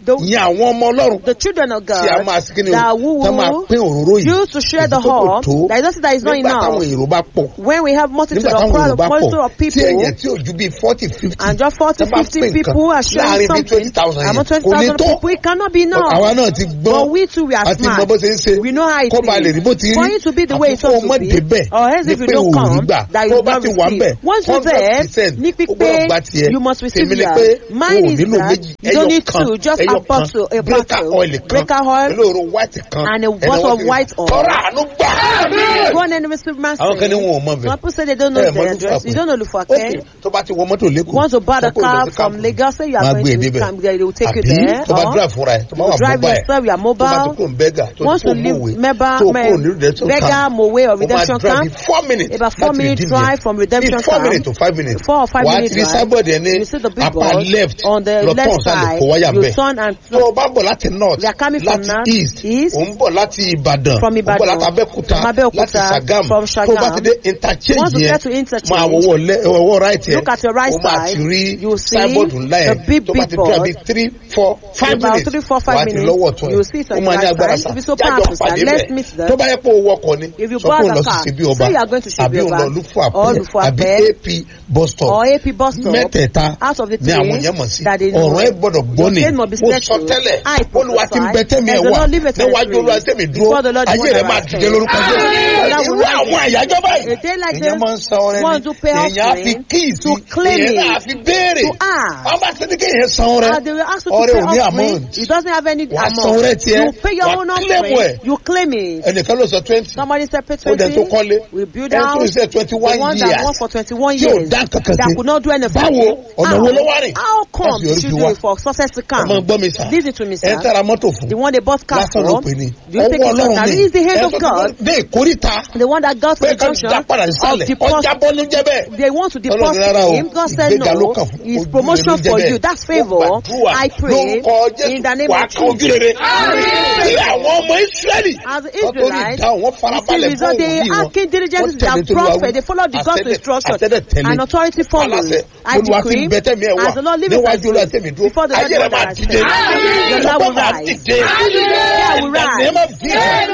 Speaker 1: The-
Speaker 2: ìyẹn àwọn ọmọ ọlọ́run
Speaker 1: The children of
Speaker 2: tí a
Speaker 1: God
Speaker 2: máa sí kí ni
Speaker 1: that
Speaker 2: o
Speaker 1: who
Speaker 2: tá máa
Speaker 1: will
Speaker 2: pín òróró yìí
Speaker 1: use to share the
Speaker 2: Èyí tó kò
Speaker 1: whole,
Speaker 2: tó.
Speaker 1: there is nothing that is not
Speaker 2: nígbà táwọn
Speaker 1: enough.
Speaker 2: èrò bá pọ̀
Speaker 1: When we have multitude
Speaker 2: nígbà
Speaker 1: of
Speaker 2: táwọn èrò
Speaker 1: crowd,
Speaker 2: bá
Speaker 1: multitude
Speaker 2: pọ̀
Speaker 1: of
Speaker 2: tí èèyàn
Speaker 1: people,
Speaker 2: tí ò ju bíi forty fifty
Speaker 1: and just 40,
Speaker 2: tó bá
Speaker 1: 50
Speaker 2: pín
Speaker 1: people
Speaker 2: nǹkan
Speaker 1: are sharing
Speaker 2: láàrin bíi
Speaker 1: something,
Speaker 2: twenty thousand
Speaker 1: among
Speaker 2: yẹn kò ní
Speaker 1: 20,000
Speaker 2: tó
Speaker 1: people, it cannot be enough.
Speaker 2: àwa náà ti
Speaker 1: But
Speaker 2: gbọ́n
Speaker 1: we too, we are
Speaker 2: àti mọ
Speaker 1: smart.
Speaker 2: bó ṣe ń ṣe
Speaker 1: We know how it
Speaker 2: kó ba lè
Speaker 1: is.
Speaker 2: rí bó ti rí
Speaker 1: For it to be the way it's
Speaker 2: àti kó o
Speaker 1: supposed
Speaker 2: mọ̀
Speaker 1: to be,
Speaker 2: débẹ̀
Speaker 1: or else
Speaker 2: ní
Speaker 1: if you
Speaker 2: pé
Speaker 1: don't
Speaker 2: o ò rí
Speaker 1: come,
Speaker 2: gbà
Speaker 1: that
Speaker 2: tó
Speaker 1: you
Speaker 2: o bá
Speaker 1: not
Speaker 2: ti wà ń bẹ̀
Speaker 1: receive. Once you're
Speaker 2: hundred
Speaker 1: there,
Speaker 2: percent
Speaker 1: ní
Speaker 2: o gbọ́dọ̀
Speaker 1: pípé,
Speaker 2: gba tiẹ̀
Speaker 1: you must receive
Speaker 2: tèmi ni
Speaker 1: yours.
Speaker 2: pé
Speaker 1: Mine
Speaker 2: o ò
Speaker 1: is
Speaker 2: nílò
Speaker 1: that
Speaker 2: méjì
Speaker 1: you
Speaker 2: ẹyọ
Speaker 1: don't need
Speaker 2: kan
Speaker 1: two, just
Speaker 2: ẹyọ
Speaker 1: a bottle, a
Speaker 2: kan breaker
Speaker 1: bottle,
Speaker 2: oil kan
Speaker 1: breaker oil,
Speaker 2: olóòrò white kan
Speaker 1: and a
Speaker 2: ẹnì
Speaker 1: bottle
Speaker 2: wọ́n
Speaker 1: of
Speaker 2: ti rí.
Speaker 1: white oil.
Speaker 2: tọ́ra àánú gbà.
Speaker 1: Go on and receive mercy.
Speaker 2: àwọn kan ní wọn ò mọ̀ bẹ́ẹ̀.
Speaker 1: Some people say they don't know
Speaker 2: Ẹ mọ̀
Speaker 1: the
Speaker 2: Olúfàpẹ́.
Speaker 1: address. You don't know Lufake.
Speaker 2: Okay, tó bá ti wọ mọ́tò lẹ́kọ̀ọ́.
Speaker 1: Want to buy the
Speaker 2: sọ pé o lọ
Speaker 1: car
Speaker 2: sí
Speaker 1: from
Speaker 2: Kampala.
Speaker 1: Lagos, say you
Speaker 2: Máa
Speaker 1: are
Speaker 2: gbé
Speaker 1: going
Speaker 2: e
Speaker 1: to
Speaker 2: débẹ̀.
Speaker 1: come, they will take you
Speaker 2: Àbí
Speaker 1: there.
Speaker 2: tó bá
Speaker 1: or
Speaker 2: drive fúnra ẹ̀ tó bá
Speaker 1: you
Speaker 2: wà
Speaker 1: drive
Speaker 2: mobile
Speaker 1: yourself, you are
Speaker 2: tó bá
Speaker 1: mobile.
Speaker 2: ti kó n bẹ́gà tó
Speaker 1: Once
Speaker 2: ti
Speaker 1: you
Speaker 2: kó
Speaker 1: leave
Speaker 2: mòwe
Speaker 1: Meba,
Speaker 2: tó kó ní redemption
Speaker 1: Vega,
Speaker 2: camp
Speaker 1: Mowe or
Speaker 2: o máa
Speaker 1: Redemption
Speaker 2: drive
Speaker 1: Camp,
Speaker 2: in four minutes
Speaker 1: about four
Speaker 2: láti
Speaker 1: minutes
Speaker 2: redeem
Speaker 1: drive
Speaker 2: yẹn.
Speaker 1: from Redemption
Speaker 2: in four
Speaker 1: Camp.
Speaker 2: minutes to five minutes
Speaker 1: Four or five
Speaker 2: wàá
Speaker 1: minutes
Speaker 2: ti rí
Speaker 1: drive.
Speaker 2: sábọ̀dì ẹ̀ ní
Speaker 1: You see the big
Speaker 2: apá
Speaker 1: board
Speaker 2: left
Speaker 1: on the
Speaker 2: lọ tán
Speaker 1: left
Speaker 2: sálẹ̀
Speaker 1: side.
Speaker 2: kó wáyà
Speaker 1: You
Speaker 2: bẹ́ẹ̀
Speaker 1: turn and
Speaker 2: tó o bá bọ̀ láti north
Speaker 1: We are coming from
Speaker 2: láti
Speaker 1: north,
Speaker 2: east
Speaker 1: east,
Speaker 2: ò ń bọ̀ láti ìbàdàn
Speaker 1: from
Speaker 2: ò ń bọ̀
Speaker 1: Ìbàdàn,
Speaker 2: láti abẹ́òkúta
Speaker 1: from Abẹ́òkúta,
Speaker 2: láti sagam
Speaker 1: from
Speaker 2: tó o bá
Speaker 1: Sàgám.
Speaker 2: ti dé interchange
Speaker 1: Once you
Speaker 2: yẹn
Speaker 1: get to interchange,
Speaker 2: máa wọwọ́ lẹ́ ọwọ́ right yẹn
Speaker 1: Look at your right
Speaker 2: o máa
Speaker 1: side,
Speaker 2: ti rí
Speaker 1: you will see
Speaker 2: signboard ńlá
Speaker 1: the
Speaker 2: yẹn
Speaker 1: big,
Speaker 2: tó bá
Speaker 1: big
Speaker 2: ti dúró
Speaker 1: board.
Speaker 2: bí three four five
Speaker 1: About
Speaker 2: minutes
Speaker 1: three, four, five
Speaker 2: wàá ti
Speaker 1: minutes,
Speaker 2: lọ́wọ́ tún
Speaker 1: you will see it on
Speaker 2: ó
Speaker 1: your
Speaker 2: máa ní
Speaker 1: right
Speaker 2: agbára
Speaker 1: side.
Speaker 2: sá
Speaker 1: If it's so
Speaker 2: jájọ
Speaker 1: powerful, sir,
Speaker 2: pàdé
Speaker 1: let's
Speaker 2: bẹ́ẹ̀
Speaker 1: meet them.
Speaker 2: tó bá yẹ pé o wọkọ̀ ni
Speaker 1: If you
Speaker 2: sọ
Speaker 1: bought
Speaker 2: pé o
Speaker 1: a
Speaker 2: lọ
Speaker 1: car,
Speaker 2: sí ṣebí ọba
Speaker 1: say you are going to Ṣebí
Speaker 2: àbí o
Speaker 1: Ọba,
Speaker 2: lọ lùfọ
Speaker 1: or
Speaker 2: àpẹ
Speaker 1: Lufo
Speaker 2: àbí
Speaker 1: Apẹ,
Speaker 2: ap bus stop
Speaker 1: or AP bus stop,
Speaker 2: mẹ́tẹ̀ẹ̀ta
Speaker 1: out of the
Speaker 2: ni àwọn
Speaker 1: three
Speaker 2: yẹn mọ̀ sí
Speaker 1: that they know.
Speaker 2: ọ̀rọ̀ ẹ gbọ́dọ̀ gbọ́ ni
Speaker 1: Your faith must be
Speaker 2: mo
Speaker 1: set
Speaker 2: sọ
Speaker 1: to.
Speaker 2: tẹ́lẹ̀
Speaker 1: I
Speaker 2: olùwà ti
Speaker 1: prophesy
Speaker 2: bẹ tẹ́mi ẹ̀
Speaker 1: that the
Speaker 2: wà
Speaker 1: Lord liveth and
Speaker 2: níwájú olúwa
Speaker 1: reigns.
Speaker 2: tẹ́mi dúró
Speaker 1: Before the Lord
Speaker 2: ayé
Speaker 1: wonder
Speaker 2: rẹ̀ máa
Speaker 1: and
Speaker 2: dìde lórúkọ
Speaker 1: faith.
Speaker 2: jẹ́
Speaker 1: That will
Speaker 2: irú àwọn àyájọ́ báyìí
Speaker 1: A day like
Speaker 2: èèyàn
Speaker 1: this,
Speaker 2: máa ń san ọrẹ
Speaker 1: one to
Speaker 2: ni
Speaker 1: pay
Speaker 2: èèyàn á fi
Speaker 1: offering,
Speaker 2: kíìsì
Speaker 1: to claim
Speaker 2: èèyàn
Speaker 1: it,
Speaker 2: náà á fi béèrè
Speaker 1: to ask.
Speaker 2: wọ́n bá ti ní kéèyàn san ọrẹ
Speaker 1: Uh, they will ask you to
Speaker 2: ọrẹ
Speaker 1: pay
Speaker 2: ò ní
Speaker 1: offering.
Speaker 2: amount
Speaker 1: It doesn't have any
Speaker 2: Wàá san
Speaker 1: amount.
Speaker 2: ọrẹ tiẹ̀,
Speaker 1: You pay your
Speaker 2: wàá
Speaker 1: own
Speaker 2: claim
Speaker 1: offering.
Speaker 2: ẹ̀.
Speaker 1: You claim it.
Speaker 2: ẹnìkan ló sọ twenty
Speaker 1: Somebody said pay
Speaker 2: ó dẹ̀ tó
Speaker 1: 20.
Speaker 2: kọ́lé
Speaker 1: We build
Speaker 2: ẹ̀ tó
Speaker 1: out.
Speaker 2: ṣe twenty
Speaker 1: The
Speaker 2: one
Speaker 1: one that
Speaker 2: years
Speaker 1: won for 21
Speaker 2: tí ò
Speaker 1: years.
Speaker 2: dá kankan
Speaker 1: That
Speaker 2: sí
Speaker 1: could not do anything.
Speaker 2: báwo ọ̀nà
Speaker 1: How?
Speaker 2: wo ló wá rìn
Speaker 1: How come
Speaker 2: Láti yọrí
Speaker 1: did you
Speaker 2: fi
Speaker 1: do
Speaker 2: wá.
Speaker 1: it for success to come?
Speaker 2: ọmọ gbọ́ mi sà
Speaker 1: Listen to me,
Speaker 2: ẹ̀ ń
Speaker 1: sir.
Speaker 2: tẹ́ra mọ́tò fún
Speaker 1: The one they bought car
Speaker 2: lásán ló
Speaker 1: for.
Speaker 2: pè ní
Speaker 1: Do you think
Speaker 2: ọwọ́
Speaker 1: it's
Speaker 2: ọlọ́run
Speaker 1: that
Speaker 2: ni
Speaker 1: is the hand
Speaker 2: ẹ̀
Speaker 1: of
Speaker 2: tó ti
Speaker 1: God?
Speaker 2: dé ìkórìta
Speaker 1: The one that got to
Speaker 2: pé
Speaker 1: the
Speaker 2: ká
Speaker 1: junction
Speaker 2: dá padà
Speaker 1: of
Speaker 2: sísàlẹ̀
Speaker 1: deposit.
Speaker 2: ọjà bọ́nú jẹ́ bẹ́ẹ̀
Speaker 1: They want to
Speaker 2: Ọlọ́run
Speaker 1: deposit
Speaker 2: rárá o
Speaker 1: him. God said
Speaker 2: ìgbéga ló
Speaker 1: no.
Speaker 2: kàn fún
Speaker 1: It's
Speaker 2: ojú
Speaker 1: promotion
Speaker 2: rere ló
Speaker 1: for
Speaker 2: jẹ́
Speaker 1: you.
Speaker 2: bẹ́ẹ̀.
Speaker 1: That's
Speaker 2: Mo
Speaker 1: favor.
Speaker 2: gbàdúrà
Speaker 1: I pray
Speaker 2: lórúkọ
Speaker 1: in the
Speaker 2: Jésù
Speaker 1: name
Speaker 2: wàá
Speaker 1: of
Speaker 2: kan ojú
Speaker 1: Jesus.
Speaker 2: rere tí àwọn ọmọ Ísírẹ́lì
Speaker 1: As the
Speaker 2: wọ́n tó rí
Speaker 1: Israelites,
Speaker 2: ìdáhùn wọ́n
Speaker 1: You
Speaker 2: farabalẹ̀
Speaker 1: see,
Speaker 2: fún
Speaker 1: result, they
Speaker 2: òwúrì wọn
Speaker 1: acting diligently,
Speaker 2: Wọ́n
Speaker 1: they
Speaker 2: tẹ̀lé
Speaker 1: are
Speaker 2: tó lọ́wọ́
Speaker 1: prophet, they follow the God's
Speaker 2: àtẹ́lẹ̀-
Speaker 1: instruction,
Speaker 2: àtẹ́lẹ̀ tẹ̀lé.
Speaker 1: and authority follows.
Speaker 2: Aláṣẹ,
Speaker 1: I
Speaker 2: Olúwa ti
Speaker 1: decree,
Speaker 2: ń bẹ tẹ́mi ẹ̀ wá
Speaker 1: as the Lord liveth
Speaker 2: níwájú
Speaker 1: and
Speaker 2: Olúwa
Speaker 1: lives,
Speaker 2: tẹ́mi dúró
Speaker 1: before the Lord
Speaker 2: ayé rẹ̀
Speaker 1: wonder
Speaker 2: máa
Speaker 1: and
Speaker 2: dìde
Speaker 1: faith. Your love
Speaker 2: ọgbọ́n
Speaker 1: will
Speaker 2: máa
Speaker 1: rise.
Speaker 2: dìde
Speaker 1: Prayer will
Speaker 2: ní ẹ̀ máa
Speaker 1: rise.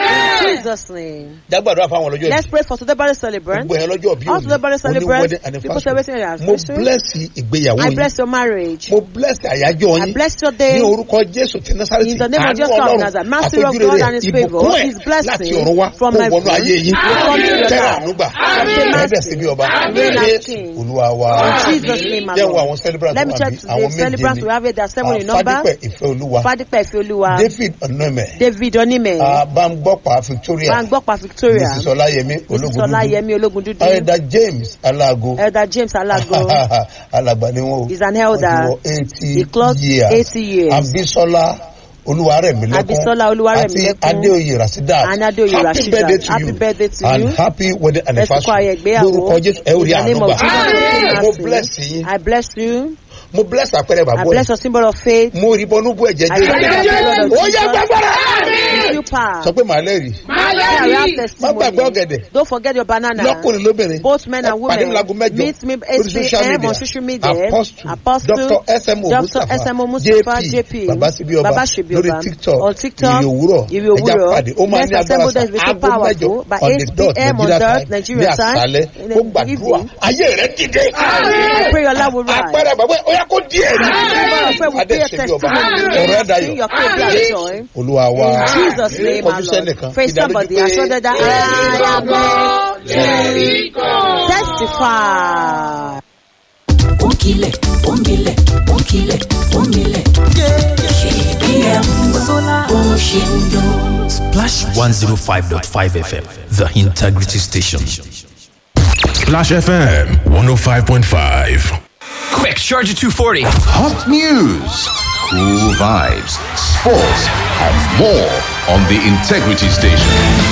Speaker 2: bí
Speaker 1: In Jesus' name.
Speaker 2: jágbàdo àfàwọn ọlọ́jọ́
Speaker 1: Let's pray for today birthday celebrant.
Speaker 2: gbogbo ẹ̀ lọ́jọ́ bí
Speaker 1: All today birthday
Speaker 2: òní
Speaker 1: celebrants,
Speaker 2: wedding
Speaker 1: people celebrating their
Speaker 2: anniversary mo
Speaker 1: anniversary.
Speaker 2: bless ìgbéyàwó
Speaker 1: I
Speaker 2: yín
Speaker 1: bless your marriage.
Speaker 2: mo bless àyájọ́
Speaker 1: I
Speaker 2: yín
Speaker 1: bless your
Speaker 2: ní
Speaker 1: day.
Speaker 2: orúkọ jésù ti nasareti
Speaker 1: In the name of
Speaker 2: àánú
Speaker 1: Jesus of
Speaker 2: ọlọ́run
Speaker 1: Nazareth, mercy of
Speaker 2: àfojúrere
Speaker 1: God and his
Speaker 2: ìbùkún
Speaker 1: favour,
Speaker 2: ẹ̀
Speaker 1: his blessing
Speaker 2: láti ọ̀run wá
Speaker 1: from
Speaker 2: kó
Speaker 1: heaven
Speaker 2: wọnú ayé yín
Speaker 1: will come to your
Speaker 2: tẹ́rà
Speaker 1: life.
Speaker 2: ànúgbà
Speaker 1: Obtain
Speaker 2: ẹ̀ẹ́dẹ̀
Speaker 1: mercy.
Speaker 2: sí bí ọba
Speaker 1: Reign as
Speaker 2: jésù
Speaker 1: king.
Speaker 2: olúwa wa
Speaker 1: In Jesus' name, my
Speaker 2: jẹ́ wo
Speaker 1: Lord.
Speaker 2: àwọn celebrant
Speaker 1: Let me
Speaker 2: wà
Speaker 1: check
Speaker 2: bí
Speaker 1: the
Speaker 2: àwọn méje
Speaker 1: celebrants
Speaker 2: ni
Speaker 1: we have here. There are seven in
Speaker 2: Ah,
Speaker 1: number.
Speaker 2: fadípẹ̀ ìfẹ́ olúwa
Speaker 1: Fadipe Ifeoluwa,
Speaker 2: david onome
Speaker 1: David Onime,
Speaker 2: bambọ́pà victoria
Speaker 1: Bangbokpa Victoria,
Speaker 2: mrs ọláyẹmí
Speaker 1: Mrs.
Speaker 2: ológun
Speaker 1: Olayemi Ologundudu,
Speaker 2: elder james alago
Speaker 1: Elder James Alago,
Speaker 2: alàgbà ni wọn o
Speaker 1: is an elder.
Speaker 2: eighty
Speaker 1: He clocked
Speaker 2: years
Speaker 1: 80 years.
Speaker 2: abisola olúwarẹ̀mílẹ́kún
Speaker 1: Abisola Oluwaremilekun
Speaker 2: àti adéoyè rasidat
Speaker 1: and Adeoye
Speaker 2: happy
Speaker 1: Rasheedat.
Speaker 2: birthday to
Speaker 1: Happy
Speaker 2: you
Speaker 1: birthday to
Speaker 2: and
Speaker 1: you.
Speaker 2: happy wedding
Speaker 1: Ẹ̀sùnkọ́
Speaker 2: anniversary
Speaker 1: ayẹ ìgbéyàwó.
Speaker 2: lórúkọ jésù ẹ ò rí
Speaker 1: In the name
Speaker 2: àánú
Speaker 1: of
Speaker 2: gbà
Speaker 1: Jesus,
Speaker 2: mo
Speaker 1: mercy.
Speaker 2: bless yín
Speaker 1: I bless you.
Speaker 2: mo bless àpẹẹrẹ
Speaker 1: I
Speaker 2: bàbá
Speaker 1: bless
Speaker 2: yìí
Speaker 1: your symbol of faith.
Speaker 2: mo rí bọnú bú ẹ̀jẹ̀
Speaker 1: I bless the blood of
Speaker 2: jẹ́ ó yẹ
Speaker 1: Jesus.
Speaker 2: gbàgbọ́ra
Speaker 1: Give you power.
Speaker 2: sọ pé màá lẹ́rìí
Speaker 1: Yeah, we have
Speaker 2: má
Speaker 1: testimony.
Speaker 2: gbàgbé ọ̀gẹ̀dẹ̀
Speaker 1: Don't forget your banana.
Speaker 2: lọ́kùnrin lóbìnrin
Speaker 1: Both men and
Speaker 2: pàdé mi
Speaker 1: women.
Speaker 2: láago mẹ́jọ
Speaker 1: Meet me
Speaker 2: lórí social
Speaker 1: 8
Speaker 2: media
Speaker 1: on social media.
Speaker 2: apostle
Speaker 1: Apostle
Speaker 2: dr smo
Speaker 1: Dr.
Speaker 2: mustapha
Speaker 1: SMO Mustapha
Speaker 2: jp
Speaker 1: JP.
Speaker 2: baba sibioba
Speaker 1: Baba Shibioba.
Speaker 2: lórí tiktok
Speaker 1: On TikTok.
Speaker 2: ìrì òwúrọ̀
Speaker 1: Ìrì
Speaker 2: ẹja
Speaker 1: òwúrọ̀.
Speaker 2: pàdé ó máa
Speaker 1: Next
Speaker 2: ní agbára
Speaker 1: assemble
Speaker 2: sa
Speaker 1: there is very
Speaker 2: aago mẹ́jọ
Speaker 1: powerful. By
Speaker 2: on the
Speaker 1: 8
Speaker 2: dot
Speaker 1: p.m. on
Speaker 2: nigeria
Speaker 1: dot
Speaker 2: time ní
Speaker 1: Nigeria time.
Speaker 2: àṣálẹ́
Speaker 1: In
Speaker 2: ó
Speaker 1: the
Speaker 2: gbàdúrà
Speaker 1: evening.
Speaker 2: ayé rẹ̀ dìde
Speaker 1: I pray your love will rise.
Speaker 2: agbára bàbá ó yà kó díẹ̀ ní
Speaker 1: I pray will be a
Speaker 2: adéṣebíọba
Speaker 1: testimony.
Speaker 2: ọ̀rọ̀ ẹ̀ dayọ̀
Speaker 1: Your faith be a joy.
Speaker 2: olúwa wa
Speaker 1: In Jesus' name, my
Speaker 2: kọjú
Speaker 1: Lord.
Speaker 2: sẹ́nìkan
Speaker 1: Praise somebody. I saw that I am a testify.
Speaker 7: Onkile, onkile, onkile, onkile. KBM Oshindo.
Speaker 8: Splash 105.5 FM, the integrity station.
Speaker 9: Splash FM 105.5.
Speaker 8: Quick, charge at 240.
Speaker 10: Hot news, cool vibes, sports, and more on the Integrity Station.